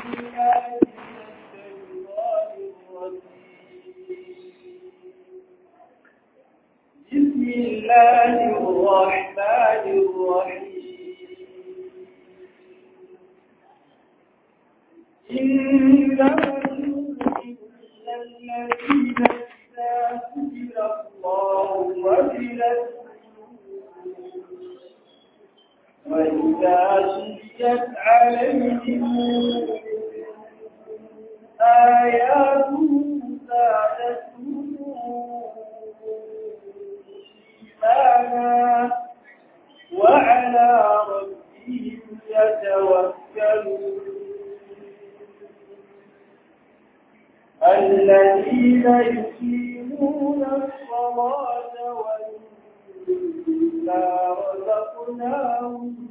بسم الله الرحمن الرحيم إنما المؤمنون الذين إذا ذكر الله وجلت وإذا تليت عليهم آياته زادتهم إيمانا وعلى ربهم يتوكلون الذين يقيمون الصلاة ومما رزقناهم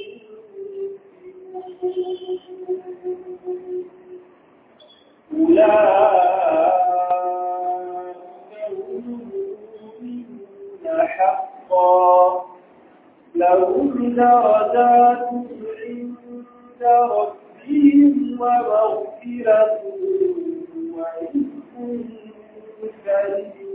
أولئك هم المؤمنون حقا لهم درجات عند ربهم ومغفرة ورزق كريم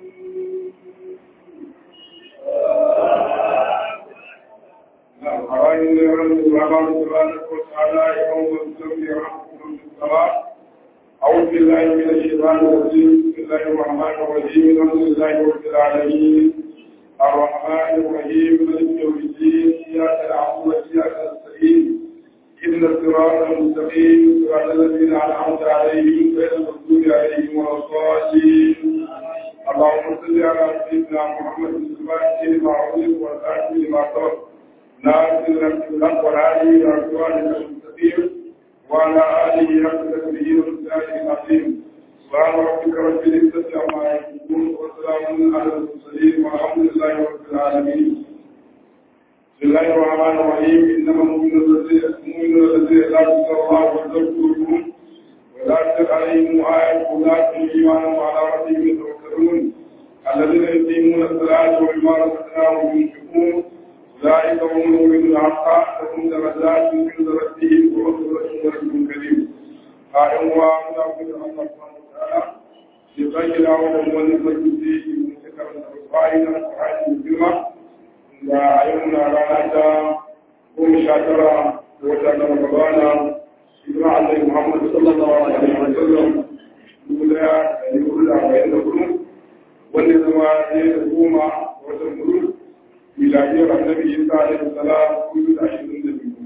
أرأينا أن الله سبحانه وتعالى يوم السبت يرحمكم في الصلاة أعوذ بالله من الشيطان الرجيم بسم الله الرحمن الرحيم الحمد لله رب العالمين الرحمن الرحيم مالك يوم الدين إياك نعبد وإياك نستعين إن الصراط المستقيم صراط الذين أنعمت عليهم غير المغضوب عليهم ولا الضالين اللهم صل على سيدنا محمد الفاتح لما أغلق والآتي لما سبق ناصر الحق والهادي إلى صراطك المستقيم وعلى آله حق تكبير والسلام العظيم سبحان ربك رب العزة عما يصفون وسلام على المرسلين والحمد لله رب العالمين بسم الله الرحمن الرحيم إنما المؤمنون الذين لا تذكر الله وتذكرهم ولا تذكر عليهم آيات أولئك إيمانا وعلى ربهم يتوكلون الذين يقيمون الصلاة ومما رزقناهم ينفقون أولئك هم المؤمنون حقا لهم درجات عند ربهم ومغفرة ورزق كريم قال الله نعبد الله سبحانه وتعالى يبين لهم ونفسه مذكرا الرفاعين القرآن الكريم da ayyuna rana ta goma sha tara da wata na ramadana ibn Allah Muhammad sallallahu alaihi wa sallam dubu daya da dubu da arba'in da hudu wanda zama ne da goma watan hudu miladiyar annabi Isa alaihi salam kudu da ashirin da biyu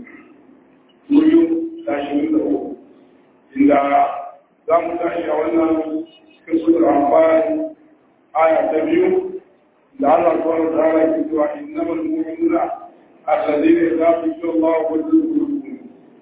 kudu da ashirin da uku inda za mu tashi a wannan cikin sutur amfani aya ta biyu لعل الله تعالى يقول انما المؤمنون الذين اذا ذكر الله وجلت قلوبهم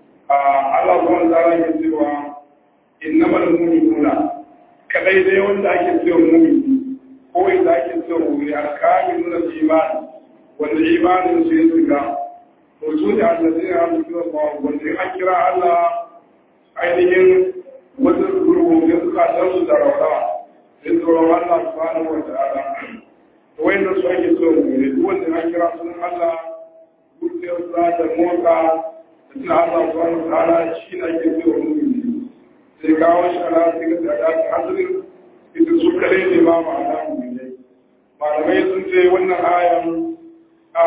الله سبحانه وتعالى يقول انما المؤمنون kadai dai wanda ake cewa mumini ko wanda ake cewa mumini alkamin nuna imani wanda imanin su ya shiga to su ne allazi ya haɗu kira ba wanda ya kira Allah ainihin wajen gurgurun suka san su da rawa sai tsoron Allah subhanahu wa ta'ala wanda su ake so mu ne duk wanda ya kira sunan Allah zuciyar sa da motsa da tuna Allah subhanahu wa ta'ala shi ne ake so mu ne sai kawo shi ala sai ga da ta hadirin ita su kare ne ba ma da mu ne malamai sun ce wannan ayan a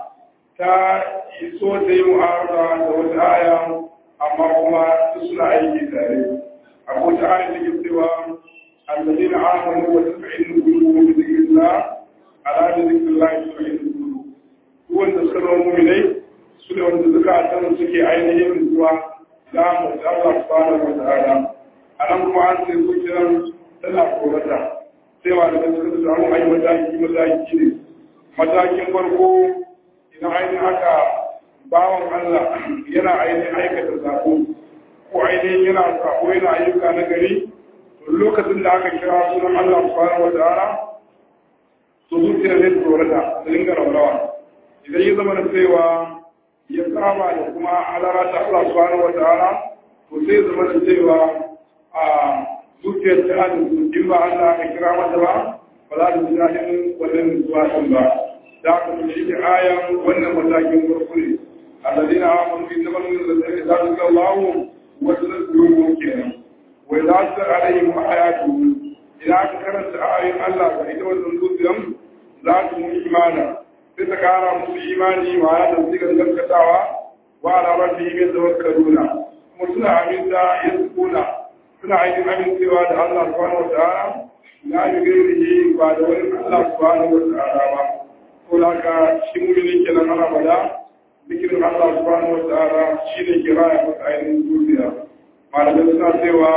ta iso da yi mu'arada da wata aya amma kuma su suna aiki tare akwai ta ayan da ke cewa الذين آمنوا وتطمئن قلوبهم بذكر الله ala da zikin lahi su yi duk wanda suka zama muminai su ne wanda suka san suke ainihin zuwa za mu da Allah subhanahu wa ta'ala anan kuma an sai ku kiran tana korata sai ma da suka samu ai mataki mataki ne matakin farko idan ainihin haka bawan Allah yana ainihin aikata sako ko ainihin yana sako yana ayyuka na gari to lokacin da aka kira sunan Allah subhanahu wa ta'ala to zuciya zai tsorata da dinga raurawa idan ya zama da cewa ya saba da kuma alara ta Allah subhanahu wa ta'ala to sai zama da cewa a zuciyar ta da in ba Allah ka kira mata ba ba za ta ji daɗin wannan nutsuwa ɗin ba da aka fi shi ayan wannan matakin farko ne الذين آمنوا إنما الذين ذلك الله وجل alaihim ayatu idan aka karanta ayoyin Allah ga ita wannan zuciyan za su mu imana sai ta kara musu imani wa ya da sigar gaskatawa wa ala rabbihim yatawakkaluna kuma suna aminta yasquna suna aikin amincewa da Allah subhanahu wa ta'ala la yughayrihi ba da wani Allah subhanahu wa ta'ala ba ko haka shi mu'minin kenan ana bada zikirin Allah subhanahu wa ta'ala shine kiraya masa ainihin zuciya malamai suna cewa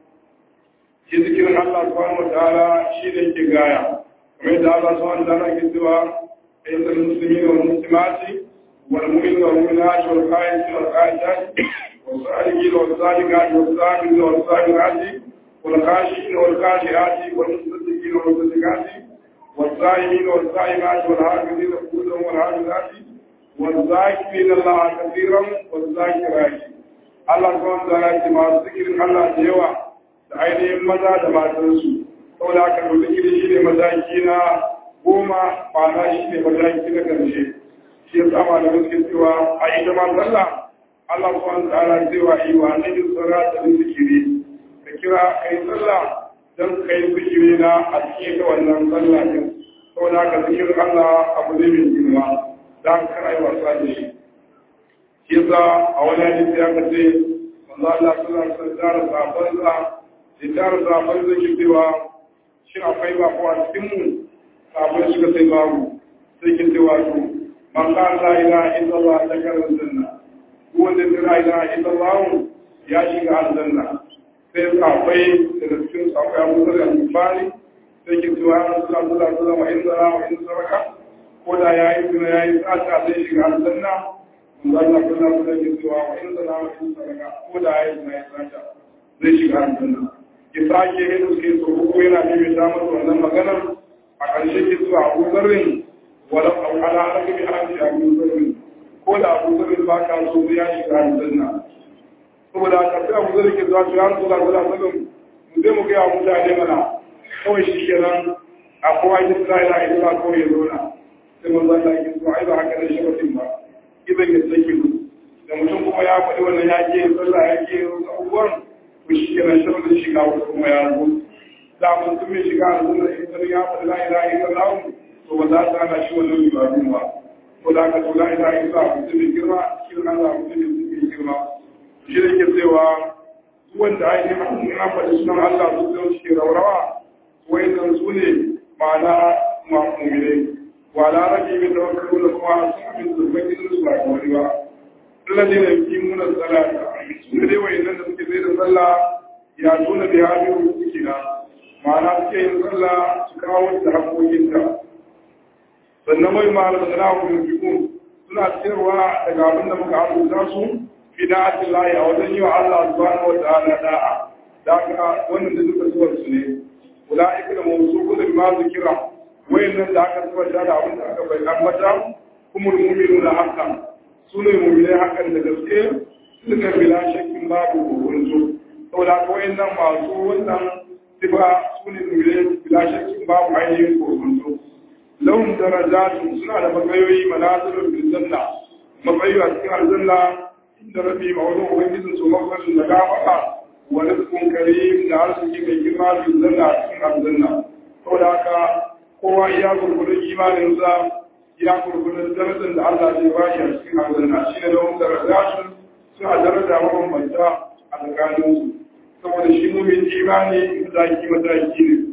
shi zikirin Allah subhanahu wa ta'ala shine ke gaya kamar da Allah subhanahu wa ta'ala ke cewa inda muslimin wal muslimati wal mu'min wal mu'minat wal qa'id wal qa'idat wal salihin wal salikat wal sabirin wal sabirat wal khashiin wal khashiat wal musaddiqin wal musaddiqat والصائمين والصائمات والحافظين فروجهم والحافظات والذاكرين الله كثيرا والذاكرات Allah kuma da ya ce masu zikirin Allah da yawa da ainihin maza da matansu saboda haka da zikiri shi ne mataki na goma ma'ana shi ne mataki na ƙarshe shi ya sama da suke cewa a ita ma sallah Allah kuma da ala cewa yi wa na yin tsara da zikiri ka kira ka yi sallah don ka yi zikiri na a cikin ta wannan sallah din saboda haka zikirin Allah abu ne mai girma za ka kana yi wasa da shi shi yasa a wani hadisi ya kace manzo Allah sallallahu alaihi wasallam tara sahabbansa da tara sahabban da ke cewa shi akwai ba ko a cikin mu sahabbai suka sai babu sai ke cewa to man la ilaha illallah ta karin janna wanda la ilaha illallah ya shiga aljanna sai sahabbai daga cikin sahabbai Abu Dharr al-Ghifari sai ke cewa Rasulullah sallallahu alaihi wasallam in zara wa in saraka ko da yayi zina yayi tsata zai shiga aljanna Allah kuna kuna ke cewa wa in zana wa in saraka ko da yayi zina yayi tsata zai shiga aljanna ki sake yin suke so ko yana bibi ta masa wannan maganar a ƙarshe ke cewa Abu Dharrin wala au ala arabi bi hadi Abu Dharrin ko da Abu Dharrin ba ka so ya shiga aljanna saboda ka sai Abu Dharrin ke zuwa ya Rasulullah sallallahu alaihi wasallam mu zai mu ga mutane mana kawai shi kenan a kowa ya tsira ila ila kawai ya zauna sai mun zalla ki so ai ba haka da shi mutum ba idan ya sake mu da mutum kuma ya faɗi wannan ya ke sallah ya ke abubuwan ku shi kenan shirin shiga wasu kuma ya zo da mun tun mai shiga a zuwa in ya faɗi la ilaha illallah to ba za ta hana shi wannan ibadun ba ko da ka to la ilaha illallah mutum mai girma cikin Allah mutum mai girma shi ne ke cewa wanda ainihin an faɗi sunan Allah su zai suke raurawa wayannan su ne ma'ana ma'amumine wa la rage min tawakkalu da kuma sun abin zurfin gidan su ba wani ba Allah ne da yi muna salata su ne dai wayannan da suke zai da sallah ya tuna da ya biyu suke na ma'ana suke yin sallah su kawo da haƙoƙinta sannan mai malam da na hukumin suna cewa daga abin da muka abuta su fi da'atin lahi a wajen yi wa Allah subhanahu wa ta'ala da'a da aka wannan da duka zuwar su ne ulaika da mawsuqu da ma zikira wayannan da aka tabbata da abin da aka bai ambata kuma mu'minuna haqqan sune mu'minai haqqan da gaske suka bila shakkin babu hukunci saboda ko wayannan masu wannan sifa sune mu'minai bila shakkin babu ainihin hukunci lahum darajatun suna da matsayoyi manazilun bil janna matsayi a cikin aljanna inda rabbi ma'udun ubangijin su mafarin da gafara wa rizqun karim da arziki mai girma bil janna a cikin aljanna saboda haka kowa iya gurgurun imaninsa ya gurgurun darajar da Allah zai ba shi a cikin aljanna shi ne lahum darajatun suna daraja mabambanta a tsakaninsu saboda shi mumin imani mataki mataki ne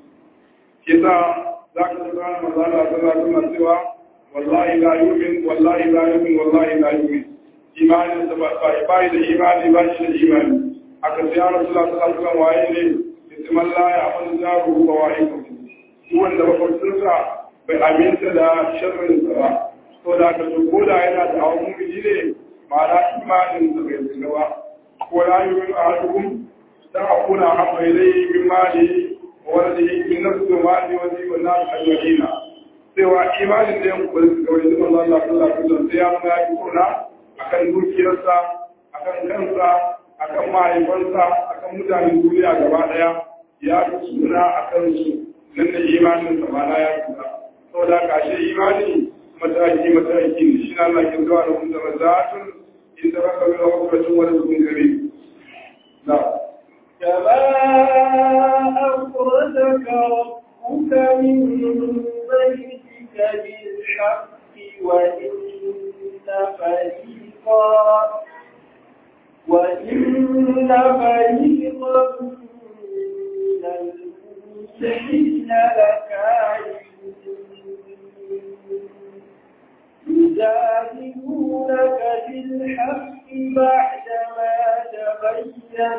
kisa za ka tsara mazala ta za ta cewa wallahi la yumin wallahi la yumin wallahi la yumin imanin da ba ba da imani ba shi da imani aka sai ya rasu Allah sallallahu alaihi waye ne isman la ya amal zaru wa wa'ikum duk wanda mafarkinsa bai aminta da sharrin sa ba to da ka so ko da yana da awon mumini ne ma'ana imanin sa bai tsira ba ko la yumin ahadukum da akuna habba ilayhi min mali wanda min nafsi wa mali wa zi wa nas ajma'ina cewa imanin da yan kuma da wani zaman Allah sallallahu alaihi wasallam sai ya nuna ya kuna akan dukiyarsa akan kansa akan mahaifansa akan mutanen duniya gaba daya ya fi suna akan su nan da imanin sa ma ya suna saboda kashe imani mataki mataki ne shi na Allah ke zuwa da kun zama zatun inda raka wani wakilacin wani sun gari na كما وإن فريقا من المسلمين لكاذبون يجادلونك بالحق بعدما تبين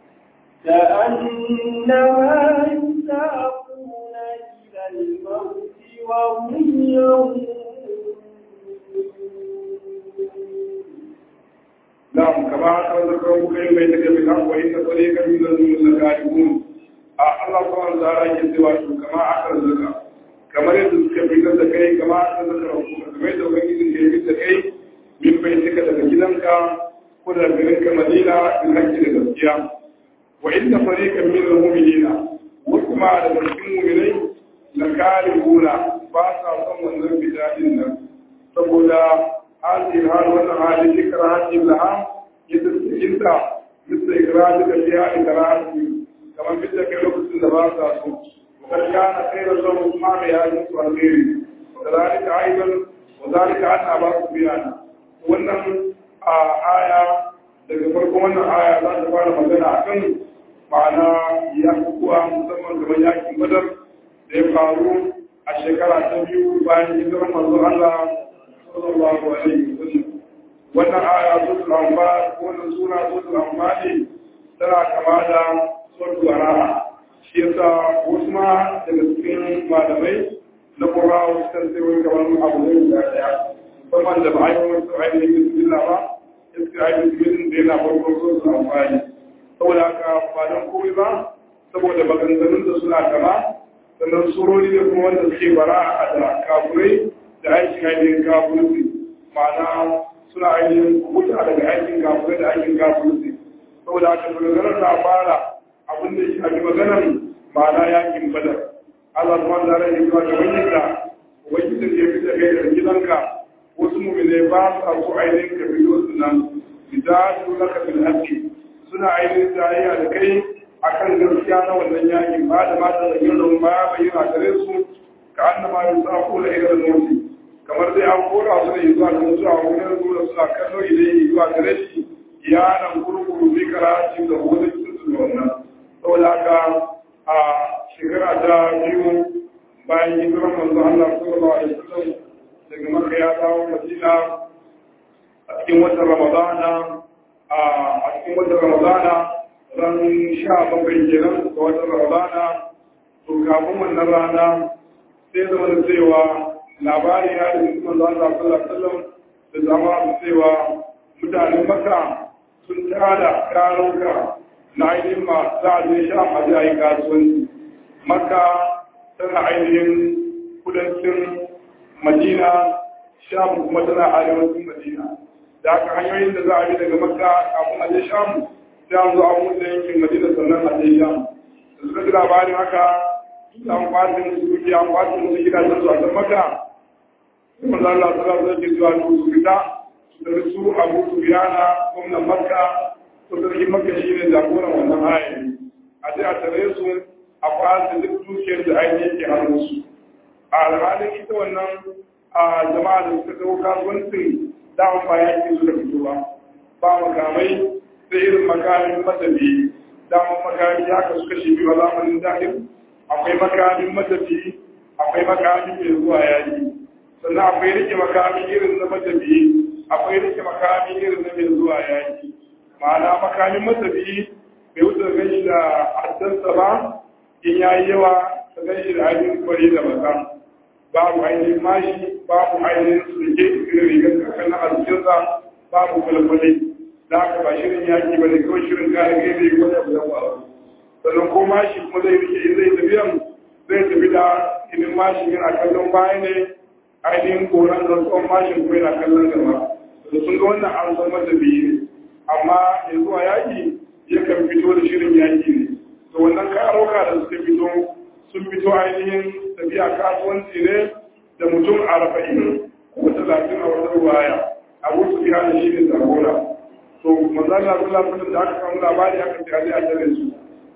كأنما يساقون إلى الموت وهم ينظرون نعم كما ذكروا كي ما يتكلم وإن طريقا من الذين لكاذبون الله سبحانه وتعالى يسوى كما أخرجك kamar yadda suka fitar da kai kama aka zaka rabu kamar yadda ubangiji ke fitar da kai min bai suka daga gidanka ko da garin ka madina in hakki da gaskiya wa inna fariqan min al-mu'minina wasu ma da cikin mu'minai la karihuna ba sa son wannan bid'in nan saboda hadin hal wannan hali zikra hadin laha yadda cikin ta bisa ikrari da fiya ikrari kamar fitar kai lokacin da ba sa so وقد كان خير لهم ما بهذه الخير وكذلك ايضا وذلك ان ابا سفيان wannan aya daga farko wannan aya za ta fara magana akan ma'ana ya kuwa musamman gaban yakin badar da ya faru a shekara ta biyu bayan hijirar manzo Allah sallallahu alaihi wasallam wannan aya suratul anfal wannan sura suratul anfal tana kama da suratul anfal shi yasa wasu ma daga cikin malamai na ƙura wasu kan sai wani kamar abu zai guda ɗaya musamman da ba a yi wasu ainihin bismillah ba iska ainihin bismillah da yana farko so su amfani saboda haka ba don komai ba saboda maganganun da suna kama sannan surori ne kuma wanda suke bara a da kafurai da aikin ainihin kafurci ma'ana suna ainihin kuta daga aikin kafurai da aikin kafurci saboda haka maganganun na fara abin da ya shafi maganar ma'ana yakin badar Allah kuma da rai zuwa ga wani da wani da ya fita kai da gidanka wasu mu'mine ba sa so ainihin ka fito su nan bidatu laka bil haqqi suna ainihin tarayya da kai akan gaskiya na wannan yakin ba da mata da yin ran ba bayyana gare su ka annama yusafu la ila al-mawt kamar dai an kora su ne zuwa ga mutuwa wurin zuwa suna kallo idan zuwa gare shi ya nan gurguru bi karatu da wani cikin wannan saboda haka a shekara ta biyu bayan hijirar manzo Allah sallallahu alaihi wasallam daga Makka ya dawo Madina a cikin watan Ramadana a cikin watan Ramadana ran sha bakwai kenan ga watan Ramadana to kafin wannan rana sai zama da cewa labari ya da manzo Allah sallallahu alaihi wasallam da zama cewa mutanen Makka sun tada karuka na ainihin ma za a zai sha a zai kasuwanci maka tana ainihin kudancin madina shamu kuma tana arewacin madina da aka hanyoyin da za a bi daga maka kafin a je shamu sai an zo an wuce yankin madina sannan a je shamu da suka ji labarin haka an kwatin musu duki an kwatin musu gidajen su a can maka kuma za Allah ta zai ke zuwa su fita su tafi su abu su biyana gwamnan makka ko sarki maka shi ne jagoran wannan ayari a je a tare su a kwasa duk dukiyar da ainihin ke hannunsu a alhalin ita wannan a jama'a da suka kawo kasuwancin dama ba ya ke suka fito ba ba makamai sai irin makamin matafi dama makami ya kasu kashi biyu a zamanin dahil akwai makamin matafi akwai makamin mai zuwa yaki sannan akwai rike makamin irin na matafi akwai rike makamin irin na mai zuwa yaki ma'ana makamin matafi bai wuce gan shi da haddansa ba in ya yi yawa ta gan shi da ainihin kwari da maka babu ainihin mashi babu ainihin sulke irin rigar kakan na arzikinsa babu kwalkwale da aka ba shirin yaki ba da kawai shirin kare kai zai wani abu da ba sannan ko mashi kuma zai rike in zai tafiyan zai tafi da inin mashi yana kallon baya ne ainihin koran da tsohon mashin kuma yana kallon gaba da sun ga wannan an san mata biyu ne amma ya zuwa yaki yakan fito da shirin yaki ne to wannan karoka da suka fito sun fito ainihin tafiya kasuwanci ne da mutum arba'in ko talatin a wata ruwaya abu su biya da shi ne jagora to manzana sallah sallah da aka samu labari aka ce aje a tare su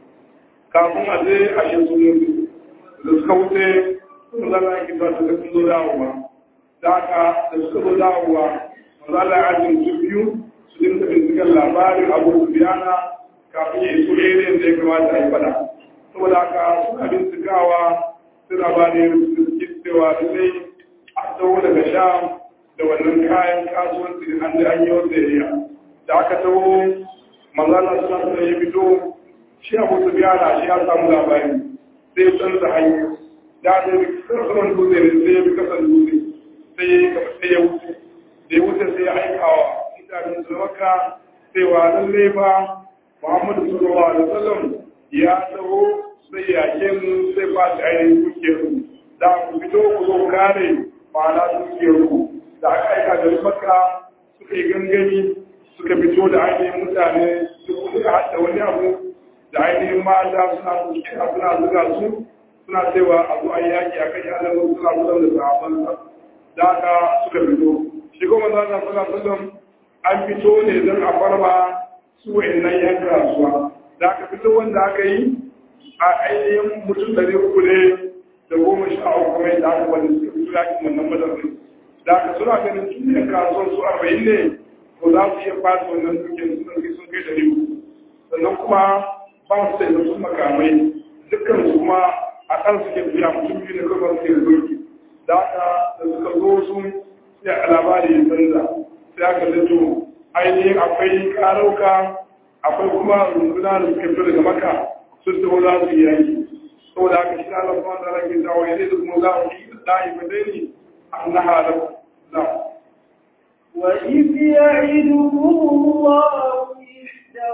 kafin a je a shi sun mutu da suka wuce manzana ya kisa ta sun zo dawowa da aka da suka zo dawowa manzana ya ajin su biyu su dinka binciken labarin abu su biyana kafin ya iso irin da ya kamata a yi fada saboda haka suna bincikawa suna ba da yin cewa lallai a tsawo daga sham da wannan kayan kasuwanci da an da an yi wata yariya da aka tsawo manzana suna suna ya fito shi abu su biyana shi ya samu labari sai ya canza hanyar da da kasan dutse ne sai ya bi kasan dutse sai ya yi sai ya wuce da ya wuce sai ya aika wa mutanen su maka sai wa lalle ba muhammadu sallallahu alaihi wasallam ya taho sai ya ke mu sai ba shi ainihin dukiyar ku da ku fito ku zo kare ma'ana dukiyar ku da aka aika da maka suka yi gangami suka fito da ainihin mutane suka haɗa wani abu da ainihin mata suna suna zuga su suna cewa a zo an yaki a kan yanar wasu suna kusan da sahabansa da aka suka fito shi kuma za ta suna sunan an fito ne don a farma su wa'annan yan kasuwa da aka fito wanda aka yi a ainihin mutum ɗari uku ne da goma sha uku mai da aka wani suka fito yakin wannan madarin da aka suna ganin tun yan kasuwan su arba'in ne ko za su iya fata wannan dukiyar sun kai sun kai ɗari uku sannan kuma ba su da wasu makamai dukkan su kuma a kan suke biya mutum biyu ne kawai suke doki da aka da suka zo su sai a labari ya canza sai aka zato ainihin akwai karauka akwai kuma runduna da suke fito daga maka sun taho za su yi yaki saboda haka shi Allah kuma da rage zawo ya zai da kuma za mu yi da'i ba dai ne an na halar za وإذ يعدكم الله إحدى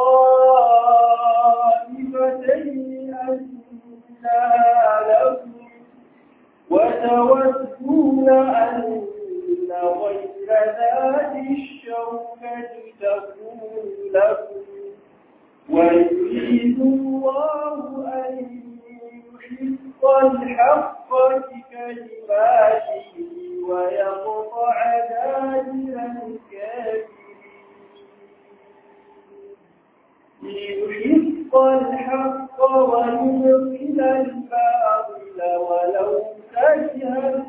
الطائفتين أنها لكم وتودون أن غير ذات الشوكة تكون لكم ويريد الله أن يحق الحق بكلماته ويقطع دابر الكافرين ليحق الحق ويبطل الباطل ولو كره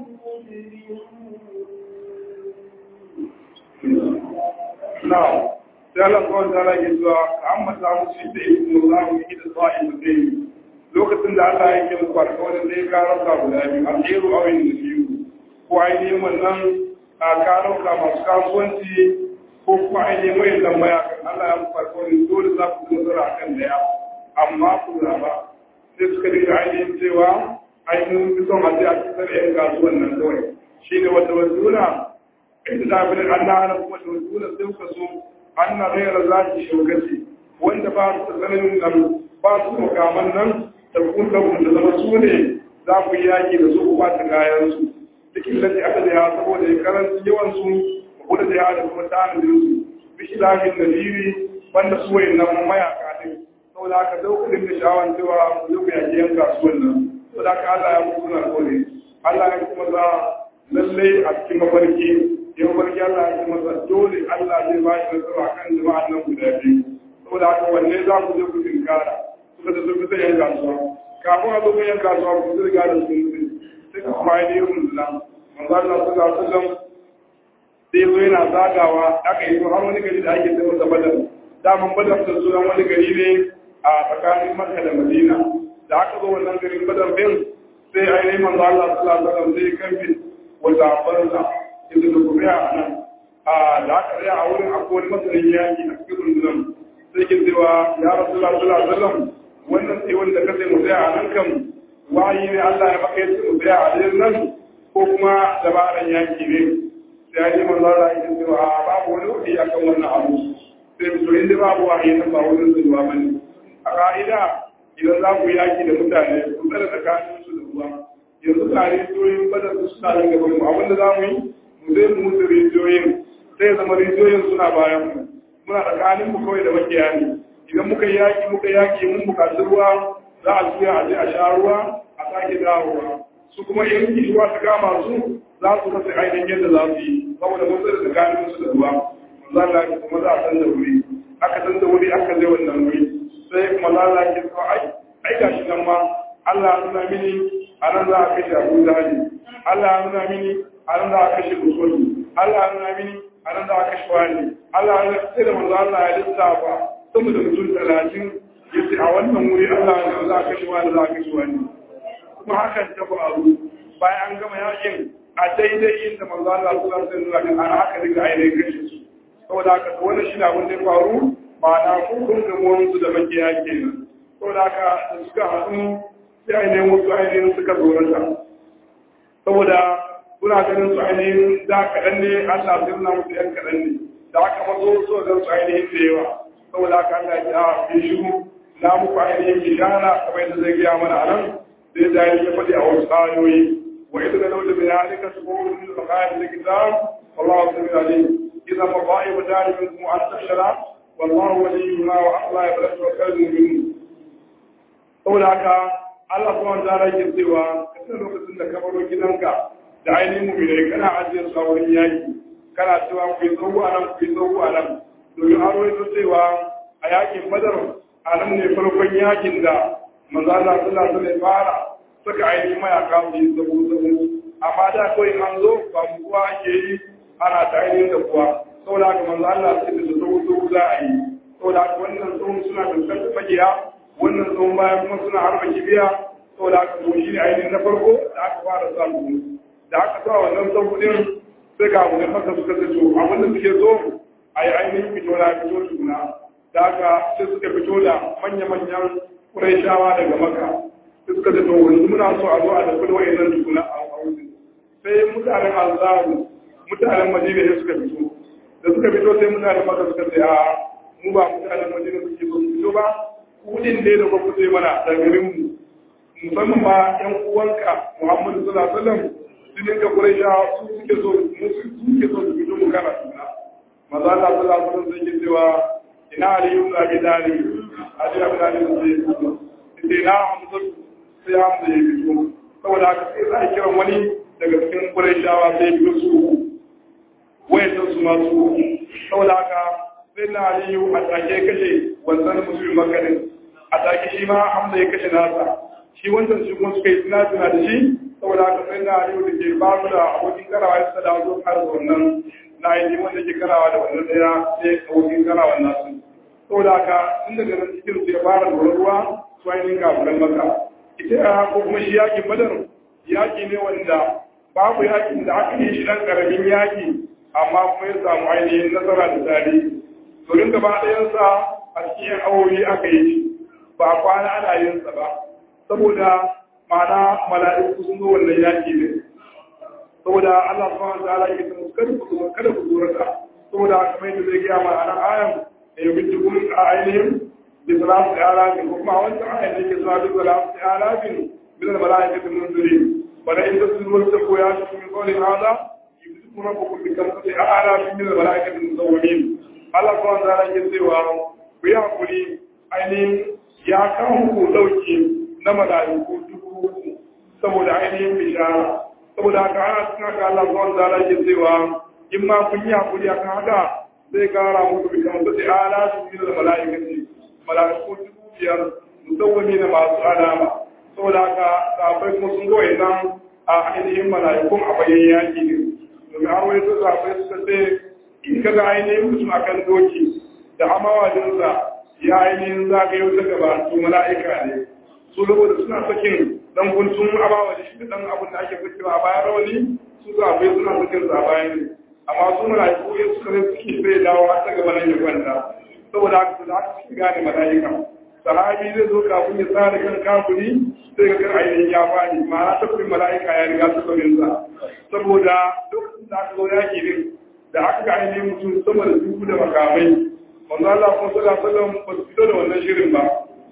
Now, sai Allah kawai ta rage zuwa an mata musu da ibn Allah yi da sa'i da zai lokacin da Allah ya kira su alƙawarin da ya karanta guda biyu a tsero a wani da biyu ko ainihin wannan a karauka masu kasuwanci ko kuma ainihin mai tambaya kan Allah ya muku alƙawarin dole za ku nasara a kan daya amma ku zaba sai suka dinga ainihin cewa ainihin fi son a je a cikin yan kasuwan nan kawai shi ne wata wasuna inda ta fi an na hana kuma da wasuna sai kuka so an na rera za ki shaukaci wanda ba su tsananin nan ba su makaman nan da kun da zama su ne za ku yi yaƙi da su ku ba ta kayansu cikin lati aka da ya saboda ya karanci yawansu ku da ya da kuma tanadin su bishi lafin da jiri wanda su wayin nan mayaka ne saboda haka daukulin da sha'awan cewa ku zo ku yaƙi yan kasuwan nan saboda haka Allah ya mutu na kore Allah ya kuma za lallai a cikin mafarki ya mafarki Allah ya kuma za dole Allah zai ba shi nasara kan jama'an nan guda biyu saboda haka wanne za ku je ku tinkara suka da sun fita yan kasuwa kafin a zo ga yan kasuwa ku zirga da sun mutu sai ka kuma yi yin rundunan manzo Allah sallallahu alaihi wasallam sai zo yana zagawa aka yi har wani gari da ake sai masa badar daman badar da sunan wani gari ne a tsakanin Makka da Madina da aka zo wannan garin badar din sai ainihin manzo Allah sallallahu alaihi wasallam sai kamfin wata banza inda da kuma ya nan a da aka tsaya a wurin akwai wani masanin yaki a cikin rundunan sai ke cewa ya rasulullah sallallahu alaihi wasallam wannan sai wanda ka sai mu tsaya a nan kan wayi ne Allah ya maka yace mu tsaya a nan ko kuma dabaran yaki ne sai ya yi manzo Allah ya ce wa babu wani wuri akan wannan abu sai mu so inda babu wahayi nan ba wurin zuwa bane a ka'ida idan za ku yaki da mutane ku tsara tsakanin su da ruwa yanzu tare rijiyoyin badar su suna nan gaban mu abinda za mu yi mu zai mu mutu rijiyoyin sai zama rijiyoyin suna bayan mu muna tsakanin mu kawai da makiya ne idan muka yaki muka yaki mun bukaci ruwa za a juya a je a sha ruwa a sake dawowa su kuma in kishuwa ta kama su za su rasa ainihin yadda za su yi saboda mun tsara tsakanin su da ruwa manzo Allah ya kuma za a san da wuri aka san da wuri aka je wannan wuri sai kuma Allah ya ce ai ai gashi nan ma Allah ya nuna mini a nan za a kashe Abu Jahali Allah ya nuna mini a nan za a kashe Usman Allah ya nuna mini a nan da aka shi wani Allah ya sai da manzo Allah ya lissafa sama da mutum talatin ya ce a wannan wuri Allah ya za ka shi wani za ka shi wani kuma hakan ta faru bayan an gama yakin a daidai inda manzo Allah sallallahu alaihi wasallam an haka daga ainihin kashe su saboda haka wannan shi na abin da ya faru ma'ana kun gamuwan su da makiya kenan saboda haka da suka haɗu sai ainihin wasu ainihin suka zorata saboda kuna ganin su ainihin da kaɗan ne Allah sai nuna musu ‘yan kaɗan ne da aka mazo so gan su ainihin da yawa saboda haka Allah ya fi shiru na muku ainihin bishara kamar yadda zai gaya mana a nan zai da ya faɗi a wasu ayoyi wa ita da lauda bin halika su kuma wani da kayan da kitab wallahu sami alim idan maba'i wa dalibin kuma an tashara wallahu waliyuna wa Allah ya bada tawakkal mu'minin saboda haka Allah kuma ta rage cewa kasan lokacin da ka baro gidanka da ainihin mu'minai kana ajiyar su a wurin yaki kana cewa ku yi tsawo a nan ku yi tsawo a nan domin an rawaito cewa a yakin badar a nan ne farkon yakin da manzo Allah sallallahu alaihi fara suka ainihin mayaka su yi tsawo tsawo amma da kawai an zo ba mu kuwa ake yi ana ta ainihin da kuwa saboda haka manzo Allah sai da tsawo tsawo za a yi saboda haka wannan tsawon suna fuskantar magiya wannan tsawon bayan kuma suna harba kibiya saboda haka kuma shi ne ainihin na farko da aka fara samu da aka sa wannan sabbin sai ga abu da maka suka ce to abin da suke so a yi ainihin fito na fito tukuna da aka sai suka fito da manya-manyan shawa daga maka sai suka ce to wani muna so a zo a tafi da wa'annan tukuna a wurin sai mutanen alzaru mutanen madina ne suka fito da suka fito sai mutanen maka suka ce a mu ba mutanen madina suke so su fito ba kudin dai da ba sai mana da garinmu musamman ma yan uwanka muhammadu sallallahu alaihi wasallam jinin ka Quraisha su suke so mu suke so su fito mu kana suna maza Allah sallallahu alaihi wasallam sai cewa ina Ali ibn Abi Talib Ali ibn Abi Talib sai na Hamza sai Hamza ya fito saboda haka sai za a kira wani daga cikin Quraishawa sai fito su wayan su ma su saboda haka sai na Ali a take kashe wannan musulmi makarin a take shi ma Hamza ya kashe nasa shi wancan shi kuma suka yi suna suna da shi saboda haka sai na aliyu da ke ba su da abokin karawa ya sada zo har da wannan na yi wanda ke karawa da wannan daya sai abokin karawa nasu saboda haka tun daga nan cikin su ya fara da ruwa su ainihin kafuran maka ita ya ko kuma shi yakin badar yaki ne wanda babu yakin da aka yi shi dan karamin yaki amma kuma ya samu ainihin nasara da tarihi domin gaba ɗayansa a cikin awowi aka yi shi ba kwana ana yin sa ba saboda ma'ana mala'iku sun zo wannan yaki ne saboda Allah subhanahu wa ta'ala yake tsamu kada ku zo kada ku zo raka saboda kamar yadda zai gaya mana ayan da ya binci kun a ainihin bi salatu ala bin kuma wancan ayan da yake zuwa bi salatu ala bin min al mala'ikati munzuri bala in tasbihu wa taqwa ya shi min qawli hada yumsiku rabbukum bi kamsati ala min al mala'ikati musawwimin Allah subhanahu wa ta'ala yake cewa ku yi hakuri ainihin ya kawo ku dauki na mala'iku dubu uku saboda ainihin bishara saboda haka ana cikin haka Allah zuwa da Allah ke cewa in ma kun yi hakuri akan haka zai kara muku bishan su sai ala su fi da mala'ikati mala'iku dubu biyar musawwami na masu alama saboda haka safai kuma sun ga wayannan a ainihin mala'ikun a bayan yaki ne domin har wani su safai suka ce in ka ga ainihin mutum akan doki da amawajinsa ya ainihin zagayo ta gaba su mala'ika ne su saboda suna sakin dan guntun abawa da shi dan abin da ake fitowa a bayan rawani su zaɓe suna sakin sa bayan ne amma su mala'iku ya suka zai suke zai dawo har ta gaba nan ya kwanta saboda haka su da haka suke gane mala'ika sahabi zai zo kafin ya tsara kan kafuri sai ga kan ainihin ya fadi ma'ana tabbin mala'ika ya riga su kwamin sa saboda lokacin da aka zo yaki din da aka ga ainihin mutum sama da dubu da makamai manzo Allah kuma sallallahu alaihi wasallam ba su fito da wannan shirin ba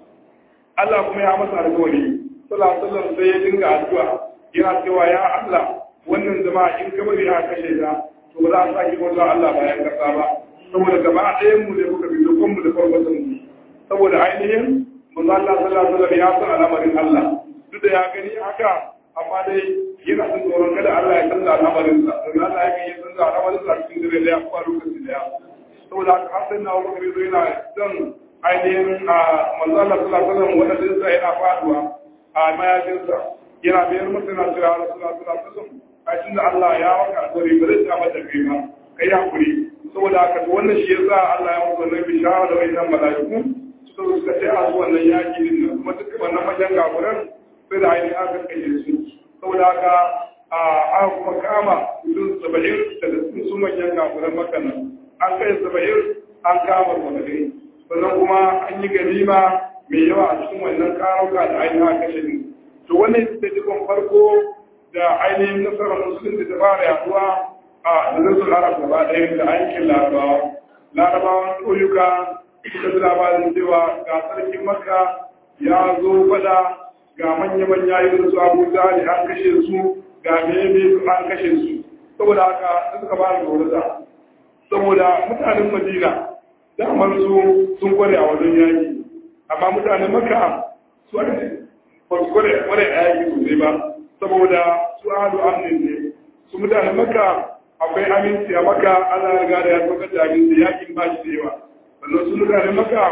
Allah kuma ya masa alƙawari sallallahu alaihi wasallam sai ya dinga addu'a yana cewa ya Allah wannan jama'a in ka bari aka kashe ta to ba za a sake bauta Allah bayan kasa ba saboda gaba ɗayan mu ne muka bi dukkan mu da farkon mu saboda ainihin manzo Allah sallallahu alaihi wasallam ya san al'amarin Allah duk da ya gani haka amma dai yana son tsoron kada Allah ya canza al'amarin sa don Allah ya yi canza al'amarin sa cikin dare da ya faru lokaci da ya saboda haka har sai na Abubakar yana dan ainihin a manzo Allah sallallahu alaihi wasallam wanda zai yana faduwa a mayafinsa yana biyar masa na cewa Rasulullah sallallahu alaihi wasallam a cikin Allah ya waka alƙawari ba zai ta mata kai ba kai hakuri saboda haka wannan shi yasa Allah ya mutu wannan bishara da wannan mala'iku suka zo suka ce a su wannan yaki din nan kuma duk wannan majan gafuran sai da ainihin aka kashe su saboda haka a aka kuma kama mutum saba'in daga cikin su manyan gafuran makanan an kai saba'in an kama saba'in sannan kuma an yi ganima mai yawa a cikin wannan karauka da ainihin aka kashe ne to wannan ita ce farko da ainihin nasarar musulunci ta fara yaduwa a nazarin arab gaba ɗaya da aikin larabawa larabawan ƙauyuka suka ji labarin cewa ga sarkin makka ya zo fada ga manya-manya irin su abu jali an kashe su ga meme su an kashe su saboda haka suka ba da gorata saboda mutanen madina damar su sun kware a wajen yaki amma mutanen makka su ba su kware a yaki sosai ba saboda su ahlu amnin ne su mutanen makka akwai aminci a maka ana riga da ya saukar da aminci yakin ba shi da yawa sannan su mutanen makka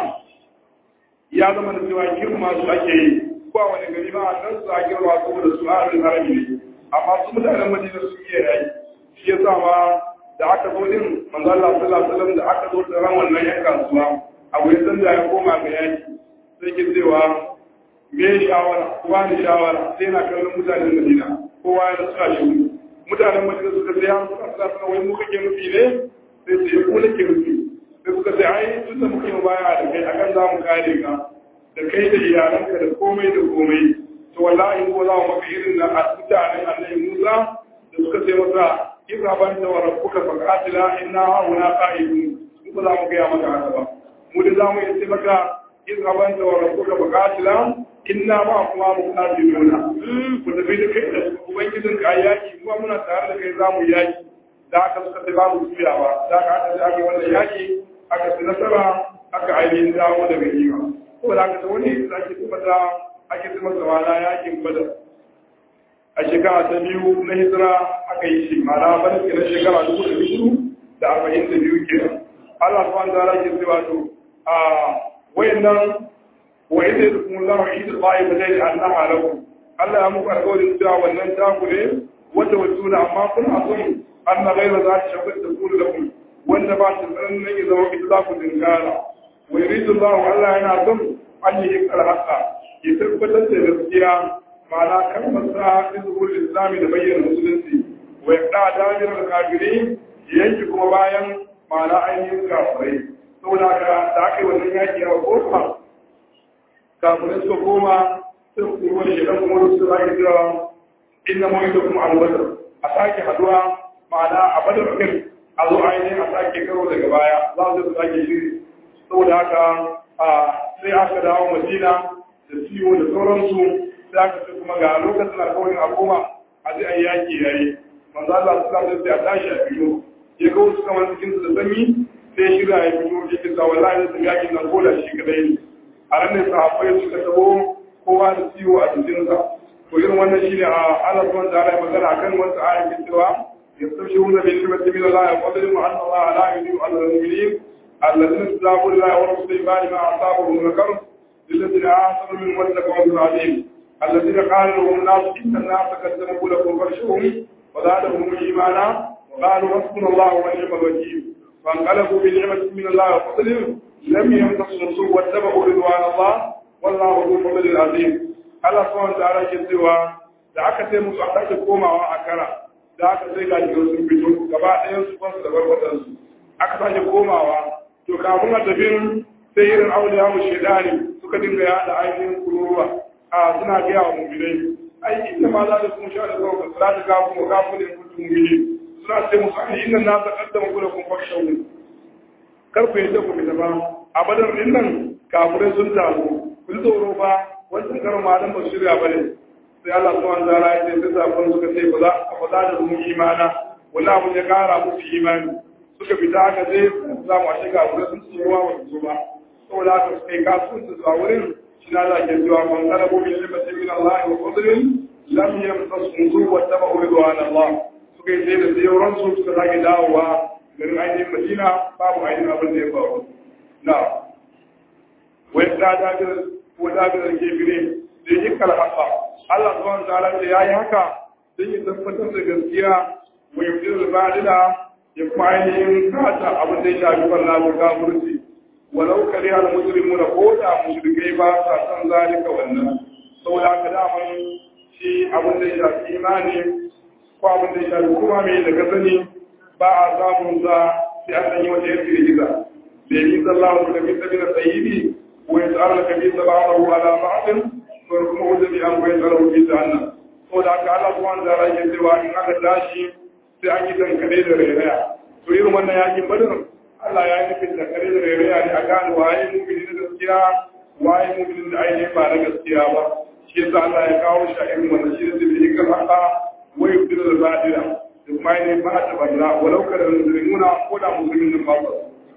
ya zama da cewa girma su ake yi ko a wani gari ba a nan su a girma saboda su harin harami ne amma su mutanen madina su iya yayi shi ya sa ma da aka zo din manzo Allah sallallahu alaihi wasallam da aka zo da ran wannan yan kasuwa abu ya san da ya koma ga yaki sai ke cewa me shawara kowa ne shawara sai na kallon mutanen madina kowa ya suna shi mutanen madina suka sai an suka sa suna wai muka ke nufi ne sai su yi kula ke nufi sai suka sai ai tun da muke baya da kai akan za mu kare ka da kai da iyalanka da komai da komai to wallahi ko za mu maka irin na mutanen annabi Musa da suka sai masa idza ban da rabbuka fa qatila inna hauna qa'idun ko za mu ga maka haka ba mu da za mu yi maka idza ban da rabbuka fa qatila inna ma kuma mu qatiluna ku tafi da kai da ubangijin ka yaki kuma muna tare da kai za mu yaki da aka suka sai babu tsuyawa da aka aka sai aka wannan yaki aka ci nasara aka ainihin dawo daga yiwa ko da aka wani da ake tabbata ake tabbata wala yakin badar a shekara ta biyu na hijira aka yi shi mana bada ke na shekara dubu da biyu da arba'in da biyu ke Allah subhanahu wa ta'ala ke cewa to a wayannan wa idza yakum Allahu idza ba'i fa dai annaha lakum Allah ya muku alƙawarin cewa wannan taku ne wata wasuna amma kuna son anna ghayra za ta shafa da kullu lakum wanda ba ta tsarin nan ya zama ita za ku dinkara wa yuridu Allahu Allah yana son an yi haqa ya tabbatar da gaskiya ma'ana kalmar sa izhul islami da bayyana musulunci wa yaqda dabirar kafiri yanki kuma bayan ma'ana ainihin kafirai saboda haka da aka yi wannan yaki a kofa kafirai suka koma sun kuma shi dan kuma su sake cewa inna mu da kuma albadar a sake haduwa ma'ana a badar din a zo ainihin a sake karo daga baya za su sake shiri saboda haka sai aka dawo madina da ciwo da sauransu sai aka ce kuma ga lokacin alkawarin a koma a ji a yaki yayi manzo Allah su zama sai a tashi a fito ya ga wasu kamar cikin su da sanyi sai shirya ya fito ya ce sa wallahi da yakin nan ko da shi kadai ne a nan ne sahabbai suka tabo kowa da ciwo a jikinsa to irin wannan shine a Allah subhanahu wa ta'ala magana akan wasu ayoyin cewa yastabshiruna bil ni'mati min Allah wa qadru anna Allah la yudiyu ajra al-mu'minin alladhina istajabu lillahi wa rasulihi ba'da ma asabahum min al-karb للذين آمنوا من واتقوا أجر عظيم الذين قال لهم الناس إن الناس قد ذنبوا لكم فارشهم وزادهم إيمانا وقالوا حسبنا الله ونعم الوكيل فانقلبوا بنعمة من الله وفضل لم يمتصوا سوء واتبعوا رضوان الله والله ذو الفضل العظيم Allah subhanahu ta'ala ke cewa da aka sai musu aka sake komawa a kara da aka sai ga jikin sun fito gaba ɗayan su kwansu da barbaɗan su aka sake komawa to kafin a tafin sai irin auliya mu shedani suka dinga yaɗa ainihin kururuwa a suna gaya wa mu'minai ai inda ma za da kuma sha da zuwa za ta gafu mu gafu ne mutum mu'mini suna ce musu ai inna na ta kaddama ku da kun fakshawu kar ku yadda ku fita ba a badar din nan kafirai sun taru kun tsoro ba wancan karin malam ba shirya ba ne sai Allah subhanahu wa ta'ala ya ce sai sakon suka ce ba za a faɗa da mu imana wani abu ya kara musu imani suka fita haka sai za mu ashe kafirai sun tsoro ba su ba saboda haka suka yi kasuwanci su a wurin shi na za ke cewa man kada ko bin limatin min Allah wa fadlin lam yamtasu wa tabu ridwan Allah suka yi sai da sai su suka sake dawowa garin ainihin Madina babu ainihin abin da ya faru na wai ta dagar ko dagar kebire da yi kalhaka Allah subhanahu wa ta'ala ce yayi haka don ya tabbatar da gaskiya wa yabdir al-badila ya kuma ainihin kata abin da ya shafi wannan da kafirci walau kare al muslimuna ko da mushrikai ba sa san zalika wannan saboda haka daman shi abin da ya shafi imani ko abin da ya shafi kuma mai da ka sani ba a samun za sai an ɗanyi wata yanki da giza da yi sallahu da kabisa bin sayyibi ko ya tsara da kabisa ba a ala ba'adin ko kuma wajen bi an koyi tsara wuce ta hannan saboda haka Allah subhanahu wa ta'ala yake cewa in aka tashi sai an yi dankare da rairaya to irin wannan yakin badar Allah ya yi nufin dankare da rairaya ne a gane waye mumini na gaskiya waye muminin da ainihin ba na gaskiya ba shi yasa Allah ya kawo shi a irin wannan shi da zai yi kan haka wai fitar da zadira da kuma ainihin ba ta barna walau kada musulmuna ko da musulmin nan ba su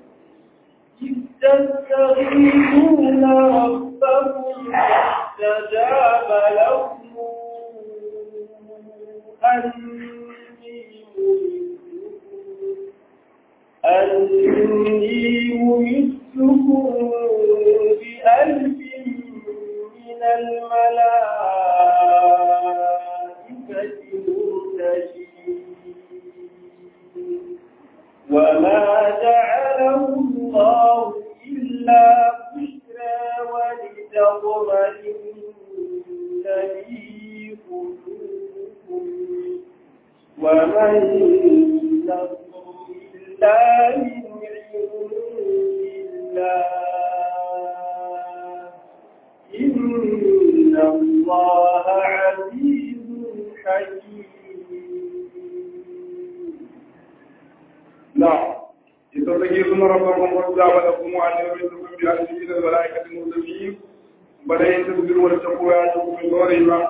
تستغيثون ربكم فاستجاب لكم أني ممسكم بألف من الملائكة مرتشين وما جعله الله إلا بشرى ولتطمئن به قلوبكم وما النصر إلا من عند الله إن الله عزيز حكيم نعم يستغيثون ربكم واستجاب لكم وأن يمدكم بألف من الملائكة المرسلين بدأ تصبروا وتتقوا يأتكم من دورهم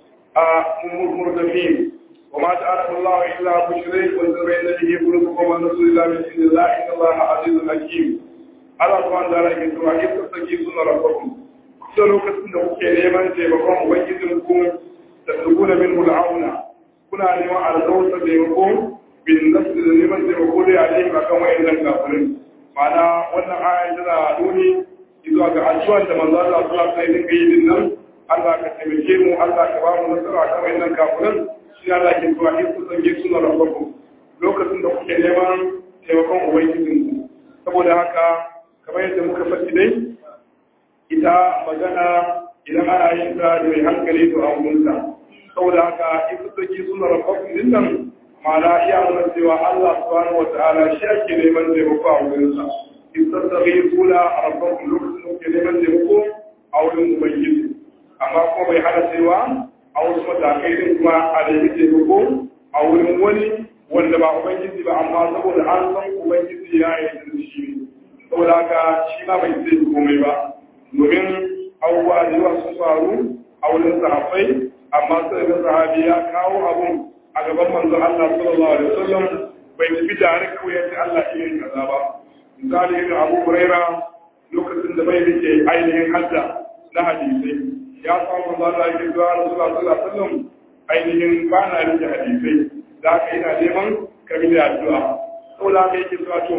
مرتفين وما جعله الله إلا بشرى وانزرين به قلوبكم والنصر إلا من عند الله إن الله عزيز حكيم Allah subhanahu wa ta'ala yake cewa in tasaki suna rabbakum kusa lokacin da kuke neman taimakon ubangijin ku da tsuguna min mul'auna kuna neman alƙawarsa taimako bin nasu da neman taimako da ya alaihi akan wayannan kafirin ma'ana wannan aya tana nuni zuwa ga addu'ar da manzo Allah sallallahu alaihi wasallam yi din nan Allah ka taimake mu Allah ka ba mu nasara akan wayannan kafirin shi Allah ke cewa in tasaki suna rabbakum lokacin da kuke neman taimakon ubangijin ku saboda haka kamar yadda muka faɗi dai ita magana idan ana yin ta da mai hankali to a wurinta saboda haka in su saki suna rabakun din nan ma'ana iya nuna cewa Allah subhanahu wa ta'ala shi ake neman taimako a wurinsa in sassaɓe suna a rabakun lokacin da ke neman taimako a wurin ubangiji amma kuma bai hana cewa a wasu matakai din kuma a nemi taimako a wurin wani wanda ba ubangiji ba amma saboda an san ubangiji ya yi da shi ne saboda haka shi ma bai zai komai ba domin abubuwa da yawa sun faru a wurin sahabbai amma sai da sahabi ya kawo abun a gaban manzo Allah sallallahu alaihi wasallam bai tafi tare kawai yace Allah ya yi kaza ba misali irin Abu Huraira lokacin da bai rike ainihin hadda na hadisai ya samu manzo Allah ya ce Rasulullah sallallahu alaihi wasallam ainihin ba na rike hadisai da haka ina neman kabila addu'a saboda haka yake zuwa to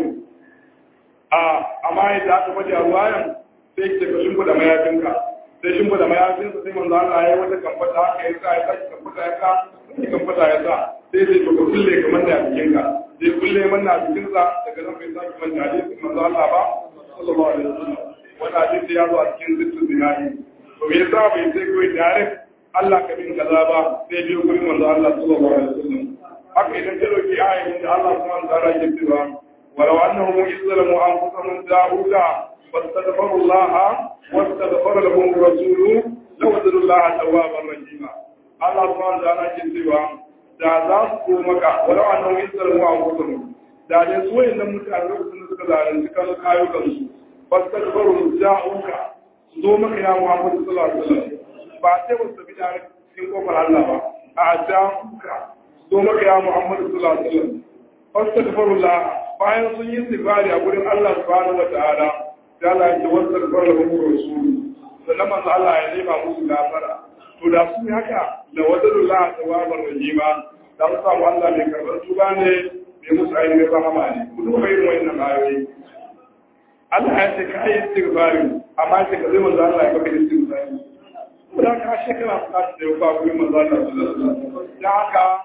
a amma yadda aka faɗi a ruwayan sai ke ka shimfiɗa mayafinka sai shimfiɗa mayafinsa sai manzo Allah ya yi wata kamfata haka ya sa ya sa kamfata ya sa sai kamfata ya sa sai sai to ka kulle ka manna a jikinka sai kulle manna a jikinsa daga nan bai sake manta hadisin manzo Allah ba sallallahu alaihi wasallam wannan hadisi ya zo a cikin zittun zinari to me yasa bai sai kawai direct Allah ka bin kaza ba sai biyo gurin manzo Allah sallallahu alaihi wasallam haka idan ka dauki ayin da Allah subhanahu wa ta'ala ya cewa ولو أنهم إذ ظلموا أنفسهم جاءوك واستغفروا الله واستغفر لهم الرسول لوجدوا الله توابا رحيما الله سبحانه وتعالى كتبا da za su ko maka walau annahum yasramu anfusahum da dai su wayannan mutane lokacin da suka zalunci kan kayukan su fastaghfiru ja'uka zo maka ya Muhammad sallallahu alaihi wasallam ba sai ba su bi da cikin kofar Allah ba a ja'uka zo maka ya Muhammad sallallahu alaihi wasallam fastaghfirullah bayan sun yi istighfari a gurin Allah subhanahu wa ta'ala sai Allah ya ce wastaghfir lahum rasul sannan manzo Allah ya nema musu gafara to da sun yi haka da wadalullah tawabar rahima da su samu Allah mai karɓar tuba ne mai musu ainihin rahama ne ku duba irin wannan ayoyi Allah ya ce ka yi istighfari amma ya ce ka zai manzo Allah ya baka istighfari ko da ka shekara ka ta da ba gurin manzo Allah sallallahu alaihi wasallam da haka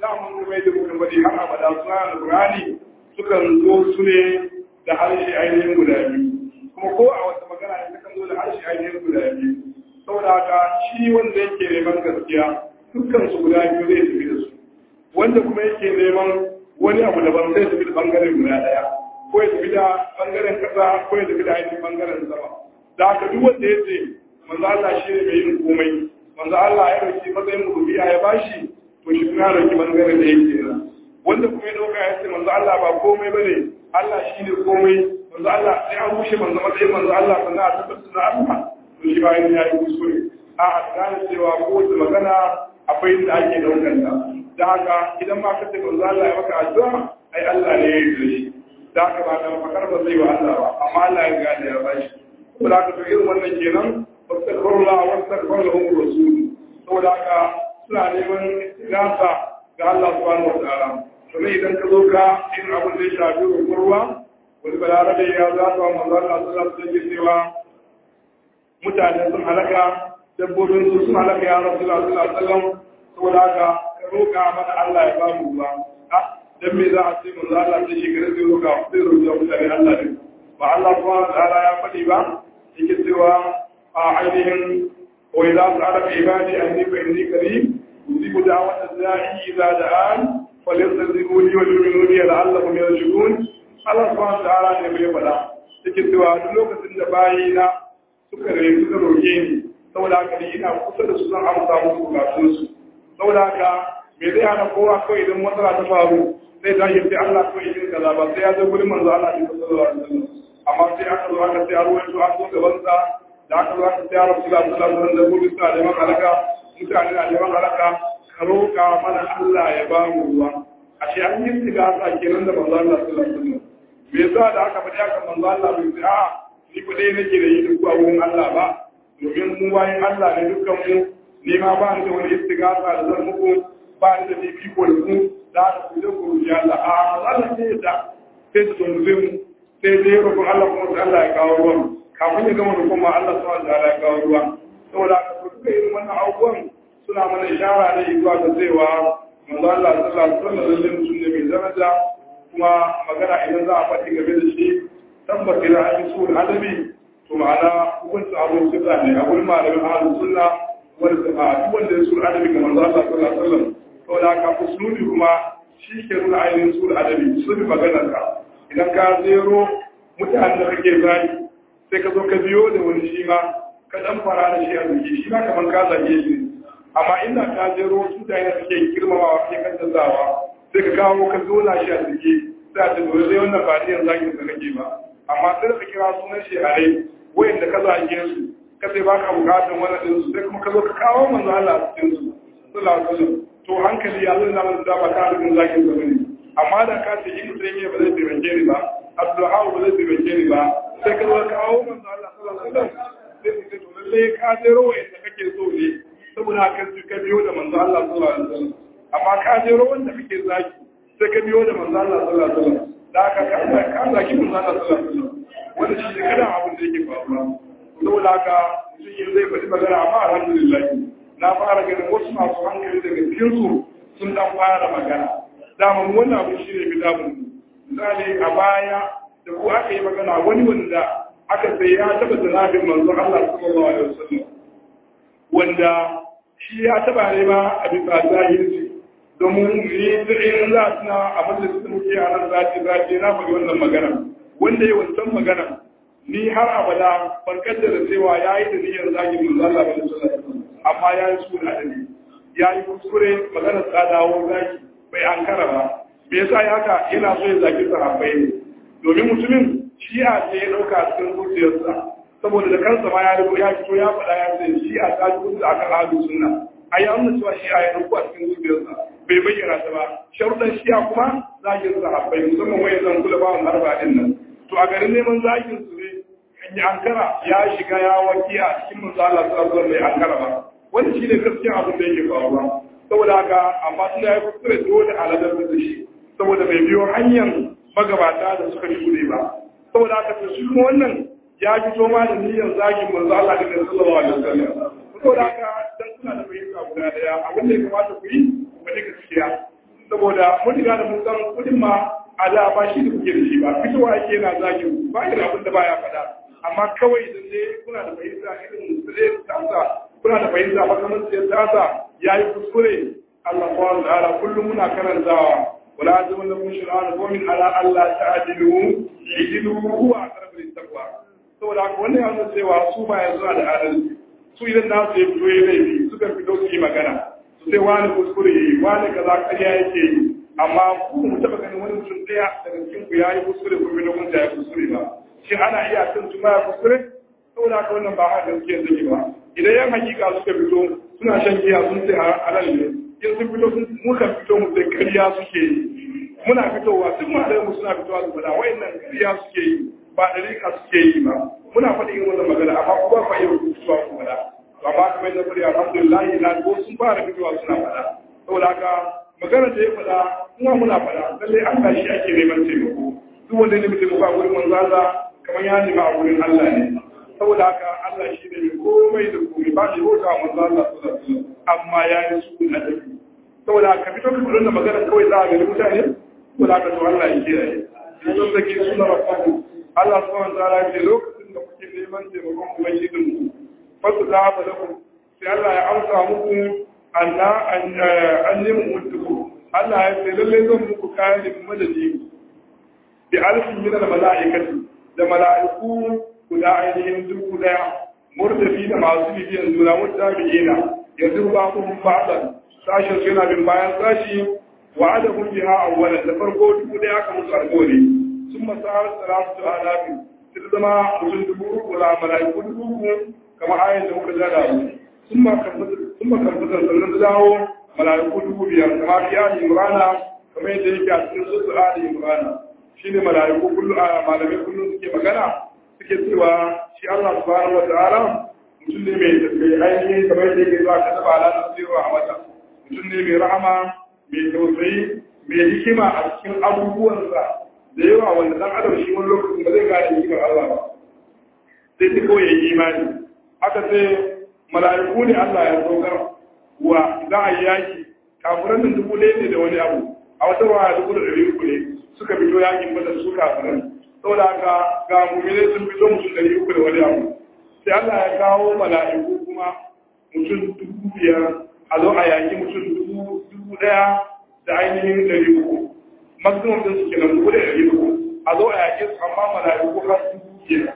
daman kuma yadda muka bari har abada suna alƙur'ani sukan zo su ne da harshe ainihin guda biyu kuma ko a wata magana ne sukan zo da harshe ainihin guda biyu saboda haka shi wanda yake neman gaskiya dukkan su guda biyu zai tafi da su wanda kuma yake neman wani abu daban zai tafi da bangaren guda ɗaya ko ya tafi da bangaren kasa ko ya tafi da ainihin bangaren sama da haka duk wanda ya ce manzo Allah shi ne mai yin komai manzo Allah ya dauki matsayin rubiya ya bashi to shi kuma ya dauki bangaren da yake nan wanda kuma ya dauka ya ce manzo Allah ba komai bane Allah shi ne komai manzo Allah sai an rushe manzo matsayin manzo Allah sannan a tabbatar da Allah to shi bayan ya yi kuskure a a gane cewa kowace magana akwai inda ake daukar ta da haka idan ma ka ce manzo Allah ya maka addu'a ai Allah ne ya yi shi da haka ba da fakar ba zai wa Allah ba amma Allah ya gane ya bashi ko da haka to irin wannan kenan wastaghfirullah wastaghfir lahum rasul saboda haka suna neman nasa ga Allah subhanahu wa ta'ala to ne idan ka zo ka in abin da ya shafi ruwa wani balarabe ya za ta manzo Allah sallallahu alaihi wasallam cewa mutane sun halaka dabbobin su sun halaka ya rasulullah sallallahu alaihi wasallam saboda haka ka roƙa mana Allah ya ba mu ruwa dan me za a ce manzo Allah sai shi gare zai roƙa sai roƙa mutane Allah ne ba Allah subhanahu wa ta'ala ya faɗi ba yake cewa a ainihin wa idza sa'ala ibadi anni fa inni qarib usibu da'wata da'i idza da'an falyastajibu li wa yu'minu bi la'allahum yarshudun Allah subhanahu wa ta'ala ne bai faɗa yake cewa duk lokacin da bayina suka rai suka roƙe ni saboda haka ni ina kusa da su zan amsa musu bukatunsu saboda haka me zai hana kowa kawai idan matsala ta faru sai ta yi sai Allah kawai yin kaza ba sai ya zo gurin manzo Allah ne sallallahu alaihi wasallam amma sai aka zo aka sai arwaye su an zo gaban sa da aka zo aka sai ya rasu sallallahu alaihi wasallam da gurin sa neman halaka mutane na neman halaka ka roƙa mana Allah ya ba mu ruwa ashe an yi tigasa kenan da manzo Allah sallallahu alaihi wasallam me yasa da aka faɗi aka manzo Allah bai ce a ni ku dai nake da yi duk a wurin Allah ba domin mu bayan Allah ne dukkan mu ni ma ba ni da wani istigasa da zan muku ba ni da fifiko da ku da aka ku je ku roƙi Allah a Allah ne da sai su tunzube mu sai dai roƙon Allah kuma sai Allah ya kawo ruwan kafin ya gama roƙon ma Allah subhanahu wa ta'ala ya kawo ruwa saboda haka ku duka irin wannan abubuwan suna mana ishara ne zuwa ga cewa manzo Allah sallallahu alaihi wasallam lalle mutum ne mai daraja kuma magana idan za a faɗi game da shi tabbata da an yi su adabi to ma'ana hukuncin abin sunna ne a wurin malamin ahlus sunna wanda a duk wanda ya su adabi ga manzo Allah sallallahu alaihi wasallam to da ka usulubi kuma shi ke nuna ainihin su adabi usulubi maganar ka idan ka zero mutanen da kake zagi sai ka zo ka biyo da wani shi ma ka dan fara da shi a zuci shi ma kamar ka zage shi amma inda ka zero wasu mutane da suke girmamawa ke kan canzawa sai ka kawo ka zo na shi a zuci sai a ce dole sai wannan ba niyan zagin da kake ba amma sai ka kira sunan shi a rai wayanda ka zage su ka sai baka bukatun wannan din su sai kuma ka zo ka kawo manzo Allah a cikin su sallallahu alaihi wasallam to hankali ya zo na mun da ba ka rubin zagin da bane amma da ka ce in sai ne ba zai taimake ni ba Abdullahi ba zai taimake ni ba sai ka zo ka kawo manzo Allah sallallahu alaihi wasallam sai ku ce to lalle ka jero wayanda kake so ne saboda ka ka biyo da manzo Allah sallallahu alaihi wasallam amma ka jero wanda kake zaki sai ka biyo da manzo Allah sallallahu alaihi wasallam da aka ka zaki manzo Allah sallallahu alaihi wasallam wanda shi ne kada abin da yake faruwa saboda haka mutum zai faɗi magana amma alhamdulillah na fara ganin wasu masu hankali daga cikin su sun dan fara magana dama wannan abin shi ne bidabun misali a baya da ku aka yi magana wani wanda aka sai ya taba zanabin manzo Allah sallallahu alaihi wasallam wanda shi ya taba ne ma a bisa zahiri domin ni in za su na abin da suka muke a nan zafi zafi na faɗi wannan magana wanda ya wancan magana ni har abada ban kaddara cewa ya yi da niyyar zagin manzo Allah ba sallallahu amma ya yi suna da ni ya yi kuskure magana ta dawo zaki bai ankara ba me yasa ya haka yana so ya zagi sahabbai ne domin mutumin shi'a ce ya dauka cikin zuciyarsa saboda da kansa ma ya rigo ya fito ya faɗa ya ce shi'a ta ji kusa akan ahlus sunna ai an nuna cewa shi'a ya dauka cikin zuciyarsa bai bayyana ta ba sharuɗan shi'a kuma zagin sahabbai musamman wayan zan kula bawan harba din nan to a garin neman zagin su ne kan yi ankara ya shiga ya waki a cikin manzo Allah sallallahu alaihi wasallam ankara ba wanda shi ne gaskiya abin da yake faruwa saboda haka amma tun ya yi kuskure dole a ladar da shi saboda bai biyo hanyar magabata da suka shuɗe ba saboda haka to shi kuma wannan ya fito ma da niyyar zagin manzo Allah da sallallahu alaihi wasallam saboda haka dan kuna da fahimta guda daya abin da ya kamata ku yi ku faɗi gaskiya saboda mun riga da mun san kudin ma a da ba shi da kuke da shi ba fitowa yake yana zagin ba shi da abin da baya faɗa amma kawai idan dai kuna da fahimta irin zai tasa kuna da fahimta makamantar ya tasa ya yi kuskure Allah subhanahu wa ta'ala kullum muna karantawa wala azumin da kun shir'a da gomin ala Allah ta'adilu idilu huwa aqrabu lit-taqwa saboda haka wannan ya nuna cewa su ba yanzu da adalci su idan na su yi fito ya laifi suka fito su yi magana su sai wani kuskure yi wani kaza ƙarya yake yi amma ku mu taɓa ganin wani mutum ɗaya daga cikin ku ya yi kuskure ko fito kun ya kuskure ba shin ana iya kan su ya kuskure saboda haka wannan ba haka gaskiyar take ba idan yan hakika suka fito suna shan giya sun ce halal ne in sun fito sun muka fito mu sai ƙarya suke yi muna fitowa duk malamu suna fitowa su faɗa wayannan ƙarya suke yi ba ɗarika suke yi ba muna faɗi yin wannan magana amma kuma ba iya fitowa ku faɗa amma kamar yadda fari alhamdulillah na ko sun fara fitowa suna faɗa saboda haka magana da ya faɗa kuma muna faɗa lalle Allah shi ake neman taimako duk wanda ne mutum ba wurin manzo Allah kamar ya nema a wurin Allah ne saboda haka Allah shi ne komai da komai ba shi bauta wa manzo Allah sallallahu alaihi wasallam amma ya yi su na dabi saboda haka fito ka fito da magana kawai za a ga mutane ko da ka to Allah ya kiyaye sun zake suna rabbaku Allah subhanahu wa ta'ala ya ce lokacin da kuke neman taimakon ubangijinku fasu za ba da sai Allah ya amsa muku anna an nemi mutuku Allah ya ce lalle zan muku kayan madadi bi alfin min al mala'ikati da mala'iku guda ainihin dubu daya murtafi da masu bibiyan juna mutabi'ina yanzu ba ku ba'dan sashin su yana bin bayan sashi wa adabun biha awwalan da farko dubu daya aka musu alƙawari sun masahar salatu alafi sai zama mutum dubu uku la mala'iku dubu uku kamar ayin da muka zada sun ma karfatar sannan da dawo mala'iku dubu biyar kamar fi ali imrana kamar yadda yake a cikin sosu ali imrana shi ne mala'iku kullum a malamai kullum suke magana suke cewa shi allah subhanahu wa ta'ala mutum ne mai ainihin kamar yadda yake zuwa kasa ba alaƙar zero a wata mutum ne mai rahama mai tausayi mai hikima a cikin abubuwansa da yawa wanda dan adam shi wani lokacin ba zai gane hikimar allah ba sai ta kawai ya yi imani aka ce mala'iku ne Allah ya saukar wa za a yi yaki kafiran nan dubu ɗaya ne da wani abu a wata ruwa dubu da ɗari uku ne suka fito yakin bada su kafiran saboda haka ga mummune sun fito mutum ɗari uku da wani abu sai Allah ya kawo mala'iku kuma mutum dubu biyar a zo a yaki mutum dubu ɗaya da ainihin ɗari uku maximum ɗin su kenan dubu da ɗari uku a zo a yaki su amma mala'iku har dubu biyar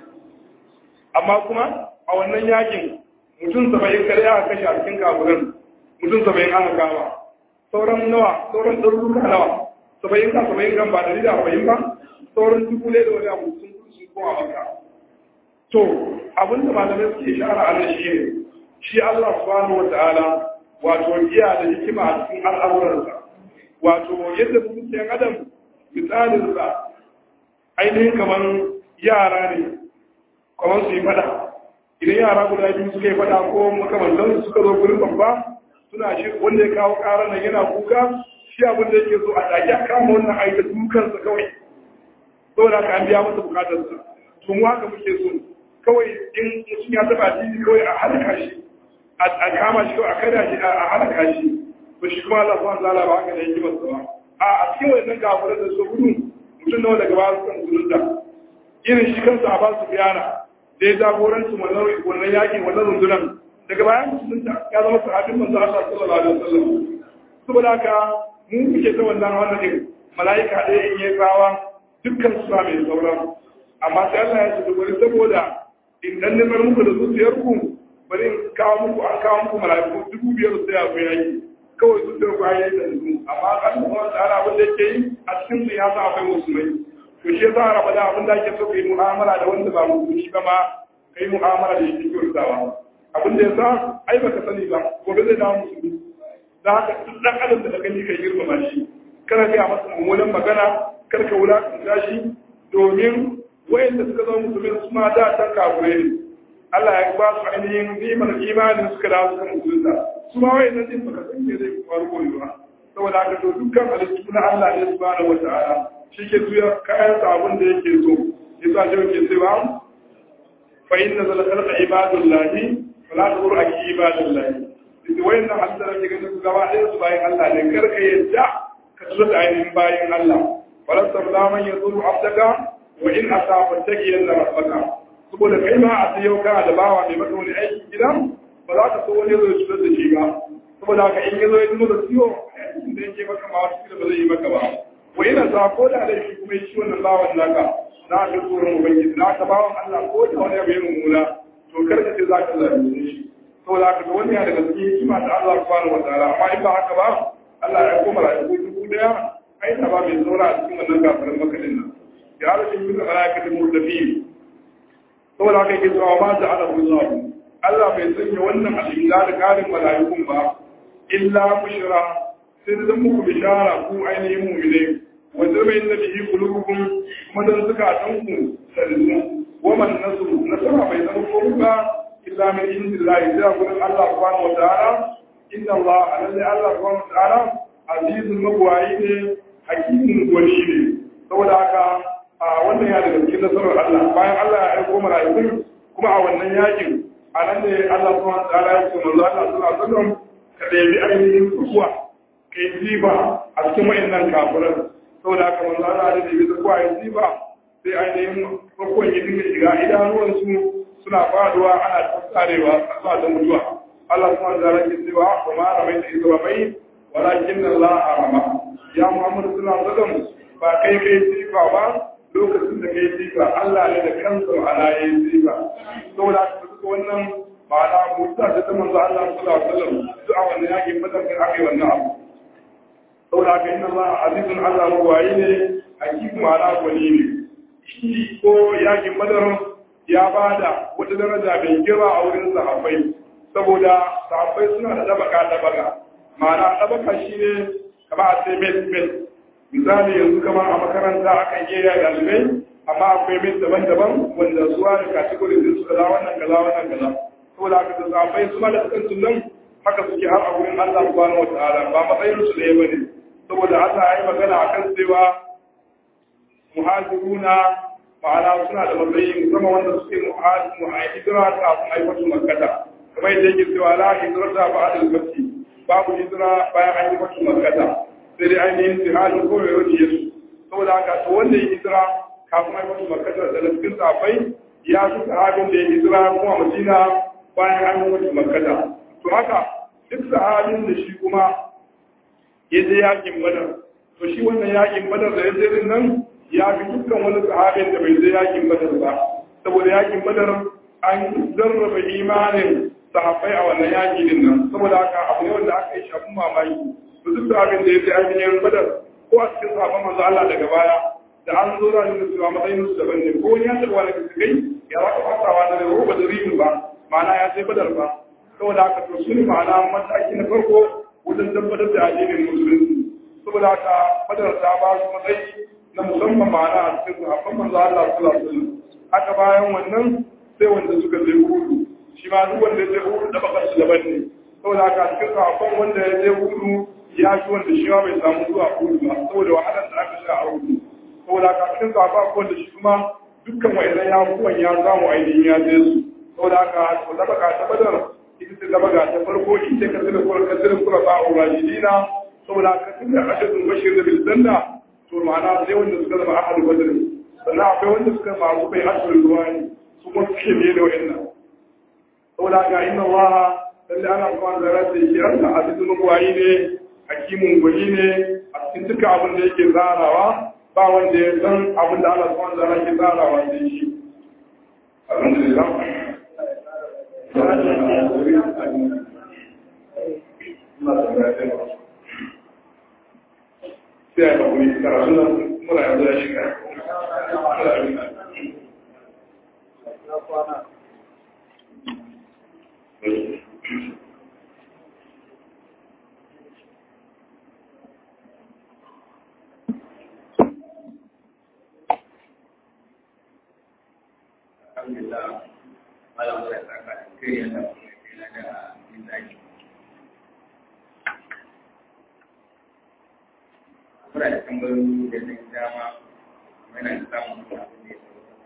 amma kuma a wannan yakin mutum saba'in kare aka kashe a cikin kafirin mutum saba'in aka kama sauran nawa sauran ɗaruruka nawa saba'in ka saba'in kan ba ɗari da arba'in ba sauran dubu ne da wani abu sun sun koma maka to abin da malamai suke shara a nan shi ne shi Allah subhanahu wa ta'ala wato iya da hikima a cikin al'amuransa wato yadda mutum yan adam misalinsa ainihin kamar yara ne kamar su yi fada idan yara guda biyu suka yi fada ko makamantan suka zo gurin babba suna shi wanda ya kawo karar nan yana kuka shi abin da yake so a ɗaki a kama wannan aika dukansa kawai saboda ka an biya masa bukatarsa to mu haka muke so kawai in mutum ya taba jini kawai a halaka shi a kama shi kawai a kada shi a halaka shi to shi kuma Allah subhanahu wa ta'ala ba haka da yake masa ba a cikin wannan gafuran da su gudu mutum nawa daga baya suka musulunta irin shi kansa a ba su biyana da ya jagoranci wannan yakin wannan rundunar daga bayan musulunta ya zama sahabin manzo Allah sallallahu alaihi wasallam saboda haka mu muke ta wannan wannan din malaika ɗaya in yi tsawa dukkan su ba mai sauran amma sai Allah ya ce bari saboda in dan nemar muku da zuciyar ku bari in kawo muku an kawo muku malaiku dubu biyar su ya ku yaki kawai zuciyar ku ayi da su amma Allah kuma ta'ala abin da yake yi a cikin su ya sa akwai musulmai to shi yasa raba da abin da ake so kai mu'amala da wanda ba musulmi ba ma kai mu'amala da yake kyautawa abin da yasa ai baka sani ba gobe zai dawo musulmi da haka duk dan adam da gani kai girmama shi kana ga masa mummunan magana kar ka wulakanta shi domin wayanda suka zama musulmi su ma da tan kafure ne Allah ya ba su ainihin ni'imar imanin suka dawo suka musulunta su ma wayannan din baka san me zai faru gobe ba saboda haka to dukkan halittu na Allah ne subhanahu wata'ala shi ke tuya kayan abin da yake so yasa shi ke cewa fa inna zal khalqa ibadullahi fala tazur aki ibadullahi duk wayannan halitta da ke ganin su gaba ɗaya su bayan Allah ne kar ka yadda ka tsoro da ainihin bayan Allah falastar zaman ya zuru abdaka wa in asaba taqiyan la rabbaka saboda kai ma a yau kana da bawa mai maka wani aiki gidan ba za ka so wani zo shi da shi ba saboda haka in yazo ya zama da ciwo aikin da yake maka ma wasu ba zai yi maka ba wa ina sa ko da da shi kuma shi wannan bawan naka na ga tsoron ubangiji na ka bawan Allah ko da wani abu ya mummuna to kar ka ce za ka zalunce shi saboda haka wani ya daga cikin hikima ta Allah subhanahu wa ta'ala amma in ba haka ba Allah ya koma rayuwa dubu daya ai ta ba mai saura a cikin wannan kafirin makadin nan ya rashin yin alaƙatin murtafi saboda haka yake cewa ma da ala Allah Allah bai sanya wannan alimda da karin mala'ikun ba illa bushra sai da muku bishara ku ainihin mu'mine wa zama inna bihi qulubukum kuma dan suka tanku sallu wa man nasru nasara bai zama ko ba illa min indillahi da gurin Allah subhanahu wa ta'ala inna Allah alladhi Allah subhanahu wa ta'ala azizul mabwayi ne hakimin gwani ne saboda haka a wannan ya daga cikin nasarar Allah bayan Allah ya aiko mala'ikun kuma a wannan yakin a nan ne Allah subhanahu wa ta'ala ya ce manzo Allah sallallahu alaihi wasallam ka ɗebi ainihin kuwa ka yi ziba a cikin wayannan kafiran saboda haka manzo Allah ya ɗebi kuwa ya ziba sai ainihin bakon ya dinga shiga idanuwansu suna faduwa ana tsarewa a da mutuwa Allah subhanahu wa ta'ala ke cewa wa ma ramaita idh ramait walakin Allah arama ya Muhammadu sallallahu alaihi wasallam ba kai kai ziba ba lokacin da kai ziba Allah ne da kansa ala yayin ziba saboda haka duka wannan ma'ana musa da ta manzo Allah sallallahu alaihi wasallam duk a wannan yaki fadar da aka yi wannan abu saboda haka inna Allah azizun Allah mawai ne hakimu ma'ana gwani ne shi ko yakin badar ya bada wata daraja mai girma a wurin sahabbai saboda sahabbai suna da dabaka dabaka ma'ana dabaka shine kama a sai met met misali yanzu kamar a makaranta akan iya ɗalibai amma akwai met daban-daban wanda suwa da kategorin din su kaza wannan kaza wannan kaza saboda haka da sahabbai su ma da sukan sunan haka suke har a wurin Allah subhanahu wataala ba matsayin su ɗaya bane saboda Allah ya yi magana akan cewa muhajiruna ma'ana suna da matsayi musamman wanda suke muhajira kafin aikatu makkata kamar yadda yake cewa la hijrata ba'da al-fath babu hijira bayan an yi fatu makkata sai dai ainihin jihadin kowai wani yesu saboda haka to wanda ya hijira kafin an yi fatu makkata da cikin safai ya fi sahabin da ya hijira kuma madina bayan an yi fatu makkata to haka duk sahabin da shi kuma ya je yakin badar to shi wannan yakin badar da ya je din nan ya fi dukkan wani sahabin da bai je yakin badar ba saboda yakin badar an zarraba imanin sahabbai a wannan yaki din nan saboda haka abu ne wanda aka yi shafin mamaki to duk abin da ya je ainihin badar ko a cikin sahabban manzo Allah daga baya da an zo da nuna cewa matsayin su daban ne ko wani ya taɓa wani kai ya za ka fasawa da roba da rimin ba ma'ana ya sai badar ba saboda haka to su ne ma'ana mataki na farko wajen tabbatar da addinin musulunci saboda haka badar ta ba su matsayi na musamman ma'ana a cikin sahabban manzo Allah sallallahu alaihi wasallam haka bayan wannan sai wanda suka je hudu shi ma duk wanda ya je hudu da bakar su daban ne saboda haka a cikin sahabban wanda ya je hudu ya fi wanda shi ma bai samu zuwa hudu ba saboda wahalar da aka sha a hudu saboda haka a cikin sahabban wanda shi kuma dukkan wa'idan ya kuwan ya samu ainihin ya je su saboda haka to da baka ta badar ita ce da baka ta farko ita ka tsira kura ka tsira kura ba a rajidina saboda haka tun da ashadun bashir da bilzanda to ma'ana sai wanda suka zama ahadu badr sannan akwai wanda suka masu bai asirin ruwa ne su kuma suke biye da wa'annan saboda ga inna Allah lalle ana kuma da rasa shi Allah azizun mugwayi ne hakimun gwani ne a cikin duka abin da yake zarawa ba wanda ya san abin da Allah subhanahu wa ta'ala ke zarawa sai shi alhamdulillah sai a yi karatu nan muna yanzu ya shiga Alhamdulillah, malam Allah ya saka da kai ya da kuma da yin zaki. Muna da tambayoyi da zai dama, muna da samun abin da ya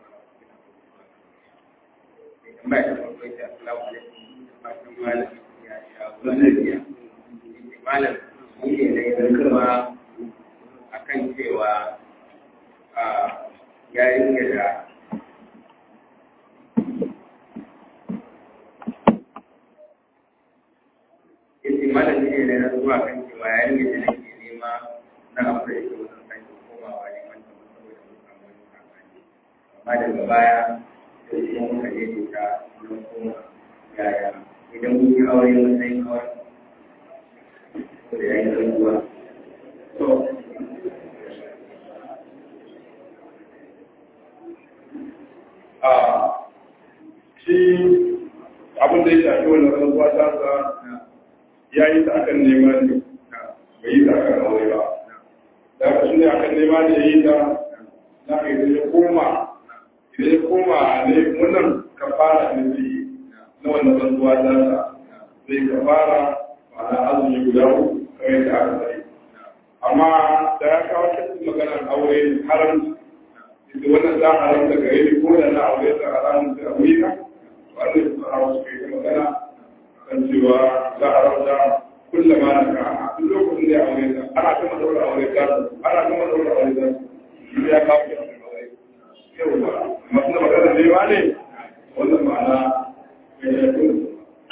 tambaya ta farko ita assalamu alaikum da fatan malam ya sha lafiya malam shi ne da ya kuma malam ne da na zuwa kan cewa yayin da nake nema na abu da yake wajen sake komawa neman ta saboda mun samu wani sakani amma daga baya sai kuma muka je ta wurin koma yaya idan mun yi aure mun sai kawai ko da yayin rantsuwa to a shi abin da ya shafi wannan rantsuwa ta sa ya yi ta akan nema ne bai yi ta akan aure ba da aka shi ne akan nema ne ya yi ta na ka idan ya koma idan ya koma ne wannan kafara ne zai yi na wannan rantsuwa ta sa zai kafara ma'ana azumi guda uku kamar yadda aka sani amma da ya kawo cikin maganar aure haramci da wannan za a haramta gare ni ko da na aure ta haramta a wuri na wannan su hawa su kai magana kan cewa za a haramta kullum ma na ka duk lokacin da ya aure ta ana kama daura aure ta ana kama daura aure ta shi ya kawo ya aure yau ba masu da magana ne ba ne wannan ma'ana ya yi kuma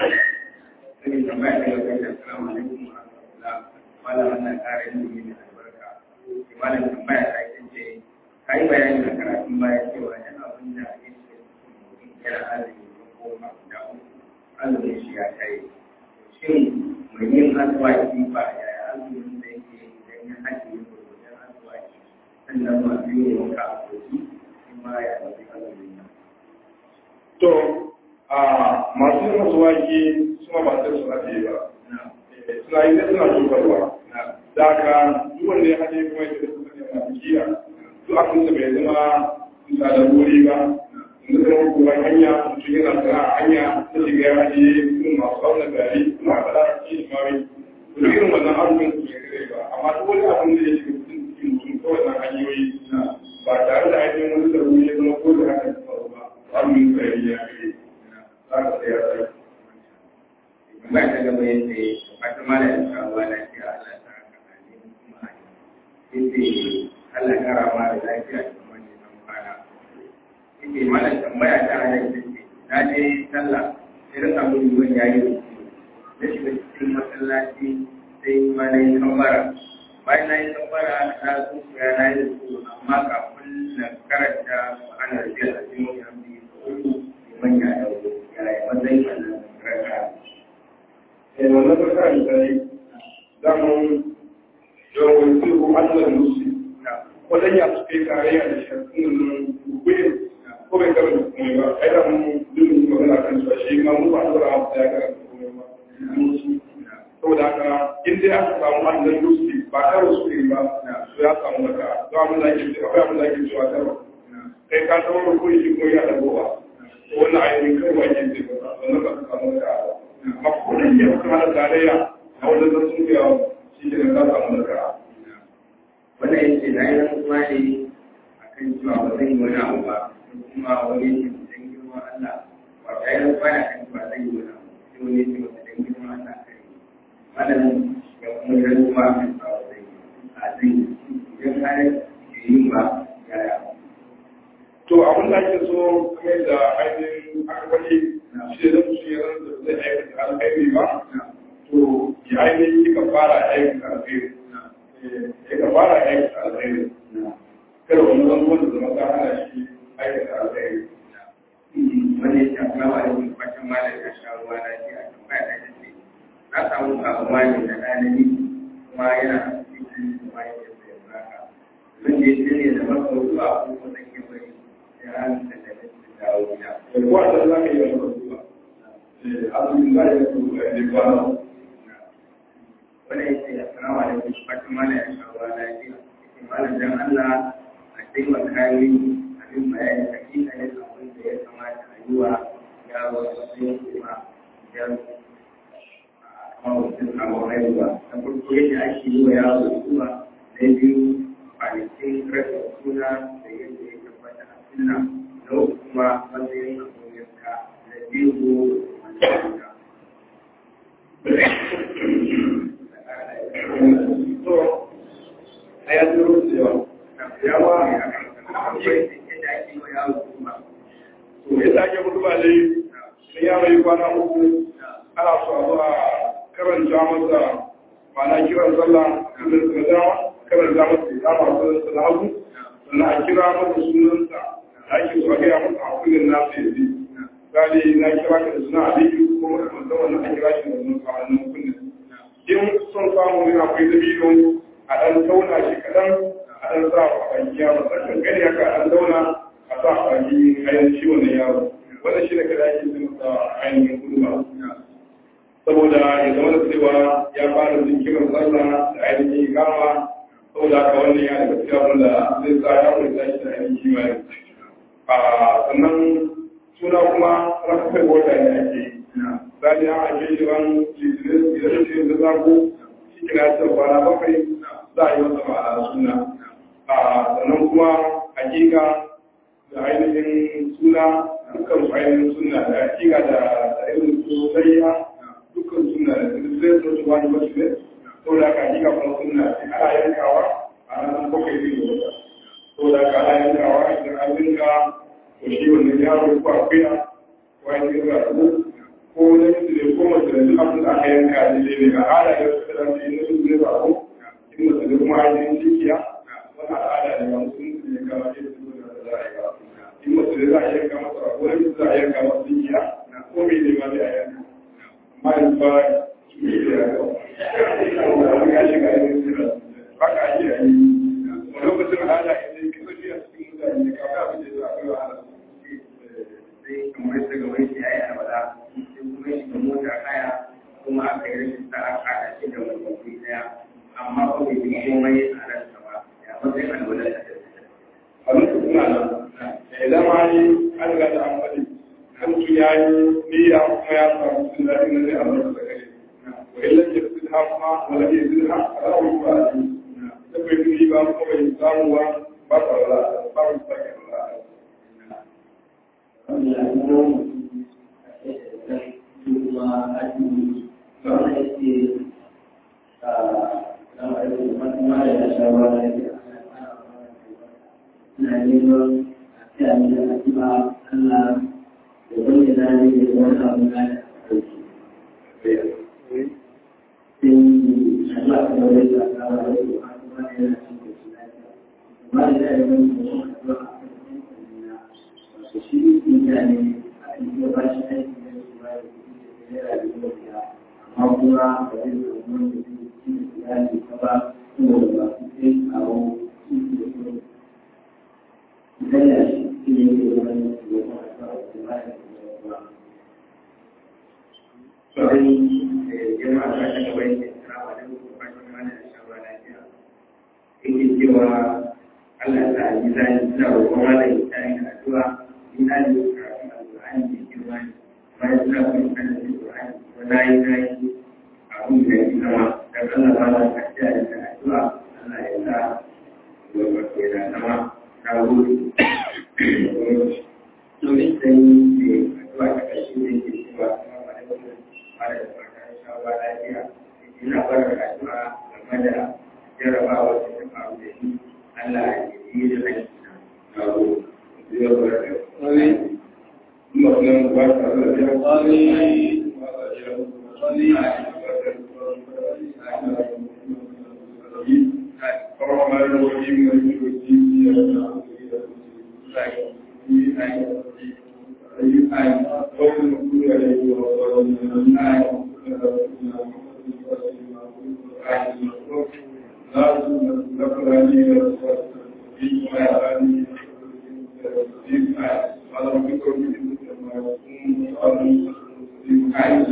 sai tambaya ta yau kai assalamu alaikum wa rahmatullah malam wannan ƙara ilimi ne albarka malam tambaya ta ita ce ka yi bayani a karatun baya cewa da abin da ya ce yana azumi ko goma guda uku azumin shi ya kai shin mai yin aswaki ba yaya azumin da yake idan ya haɗe ya gurgurdan aswaki sannan ma biyu ne wanka a kogi shi ma ya ɗauki azumin nan. to a masu yin masuwaki suna ba sai suna ce ba suna yi suna shukarwa da ka duk wanda ya haɗe kuma ya ce suka ne masu kiya duk abin da bai zama bisa da wuri ba inda zama kuma hanya mutum yana sana a hanya ta shiga ya haɗe sun masu auna gari suna faɗa cikin mawai duk irin wannan abubuwan su bai kare ba amma duk wani abin da ya shiga cikin cikin mutum kawai na hanyoyi ba tare da ainihin wani da wuri ya zama ko da haka ya faru ba abubuwan tsari ya kare za ka tsaya tsaye ba ta gaba yadda wata mala da kawo lafiya Allah ta haka ne kuma yadda Allah kara ma da lafiya da kuma ne san kwana yadda mala tambaya ta hana ita ce na je sallah irin abin yiwuwan ya yi rufu na shiga cikin masallaci sai ma na yi kambara bayan na yi kambara na tsufuya na yi rufu amma kafin na karanta ma'anar biyar a cikin wani hamdi uku liman ya dauro ya yi matsayin wannan raka wannan tsakanin misali daman yawon tsiru allah musu wajen ya su kai tarayya da shakkunan rukuyin ko bai karanta komai ba ai da mun duk magana kan cewa shi ma mu ba dora mu ya karanta komai ba saboda haka in dai aka samu allah musu ba karo su ne ba su ya samu daga za mu zaki cewa akwai abin da ake cewa karo kai ka samu rukuyi shi kuma ya dagowa wannan ainihin kai wa ke ce ba sannan ba ka samu daga amma kudin ya kuma hana tarayya a wajen da sun biya shi ke da ka samu daga wannan yace na yi rantsuwa ne a kan cewa ba zan yi wani abu ba kuma wani yake dan girma Allah ba ta yi rantsuwa ne a kan cewa zan yi wani abu sai wani yake ba dan girma Allah kai malam ya kuma yi rantsuwa a kan cewa zan yi a zan yi idan har ke yin ba yaya to abin da ake so kamar da ainihin aka wani shi da su yi ran da zai aikata alkhairi ba to ya ainihin kika fara aikata alkhairi ya ka fara aikata alkhairi kada wani zan wanda zama ta hana shi aikata alkhairi wani ya shafi lawa da wani kwacin malam ya sha ruwa lafiya a tambaya ta ce na samu kamuwa ne da ɗalibi kuma yana cikin kuma ya ce sai zaka zan je shi ne da masa zuwa ko ko zan yi bari sai ran da da da dawo gida da kuwa da za ka yi wani rasuwa azumin za ya su da ne ba wani ya ce assalamu alaikum kwacin malam ya sha ruwa lafiya ce malam dan Allah a taimaka mini abin bayani hakika ne abin da ya kamata a yi wa yaro sai kuma idan kuma mutum samu haihuwa na farko yadda ake yi wa yaro suna na biyu kwanakin rasa suna da yadda ya tabbata a sunna na uku kuma matsayin abin yanka na biyu wanda suna to a yanzu rufe yawa yawa akwai yadda ake yi wa yaro suna to yadda ake mutu ba dai sai ya mai kwana uku ana so a zuwa karanta karanta masa ma'ana kiran sallah sunan sa dama karanta masa ikama sunan sa na hagu sannan a kira masa sunansa da ake so a gaya masa a kullum na sai zai gani na kira ka da suna aliyu ko makamantan wannan a kira shi da wannan kawannin kullum in son samu ne akwai dabino a ɗan tauna shi kaɗan a ɗan sa a baki yaro ɗan gani haka a ɗan tauna a sa a baki ainihin shi wannan yaro wannan shi ne kada ake sun sa ainihin kudu ba saboda ya zama da cewa ya fara jinkirin sallah da ainihin gama saboda haka wannan ya daga cikin abin da zai sa ya wuri tashi da ainihin kimani a sannan suna kuma rakafai wata ne ake yi zai ya ake shi ran litinin idan shi da zago shi kina ta kwana bakwai za a yi masa ma'ana suna a sannan kuma hakika da ainihin suna dukkan su ainihin suna da hakika da irin su sayya dukkan suna da zai zo su wani wasu ne saboda haka hakika kuma suna ana yankawa a nan bakwai zai yi wata saboda haka ana yankawa idan an yanka to shi wannan yaro ko akuya ko ainihin rasu ko na mutu ne ko mace da duk abin da aka yanka ne ne ga ala ya su da shi na su ne ba ko in mace da kuma ainihin cikiya wani al'ada ne wani sun su ne kama ne su da za a yi ba in mace da za a yanka masa ko na mutu za a yanka masa cikiya ko mai ne ma zai a yanka amma in ba su ne da ya ga wani ya shiga yin sira ba ka ake yi wani lokacin al'ada idan ka sauki a cikin mutane kafin abin da za a kai wa ala sai kamar daga wani shi ya yi albala sai kuma shi da mota kaya kuma aka yi rashin sa aka haɗa shi da wani wuri ɗaya amma ko bai yi komai a ransa ba ya matsayin albala da ta a lokacin suna nan idan ma yi an riga da an faɗi kan mutum ya yi niyya kuma ya samu sun daɗi na zai Allah da gare wa illa ke fi ha kuma wala ke fi ha a rawar ba a yi da bai fi ba kuma bai samu ba ba ta wala ba ta sake wala Thank you.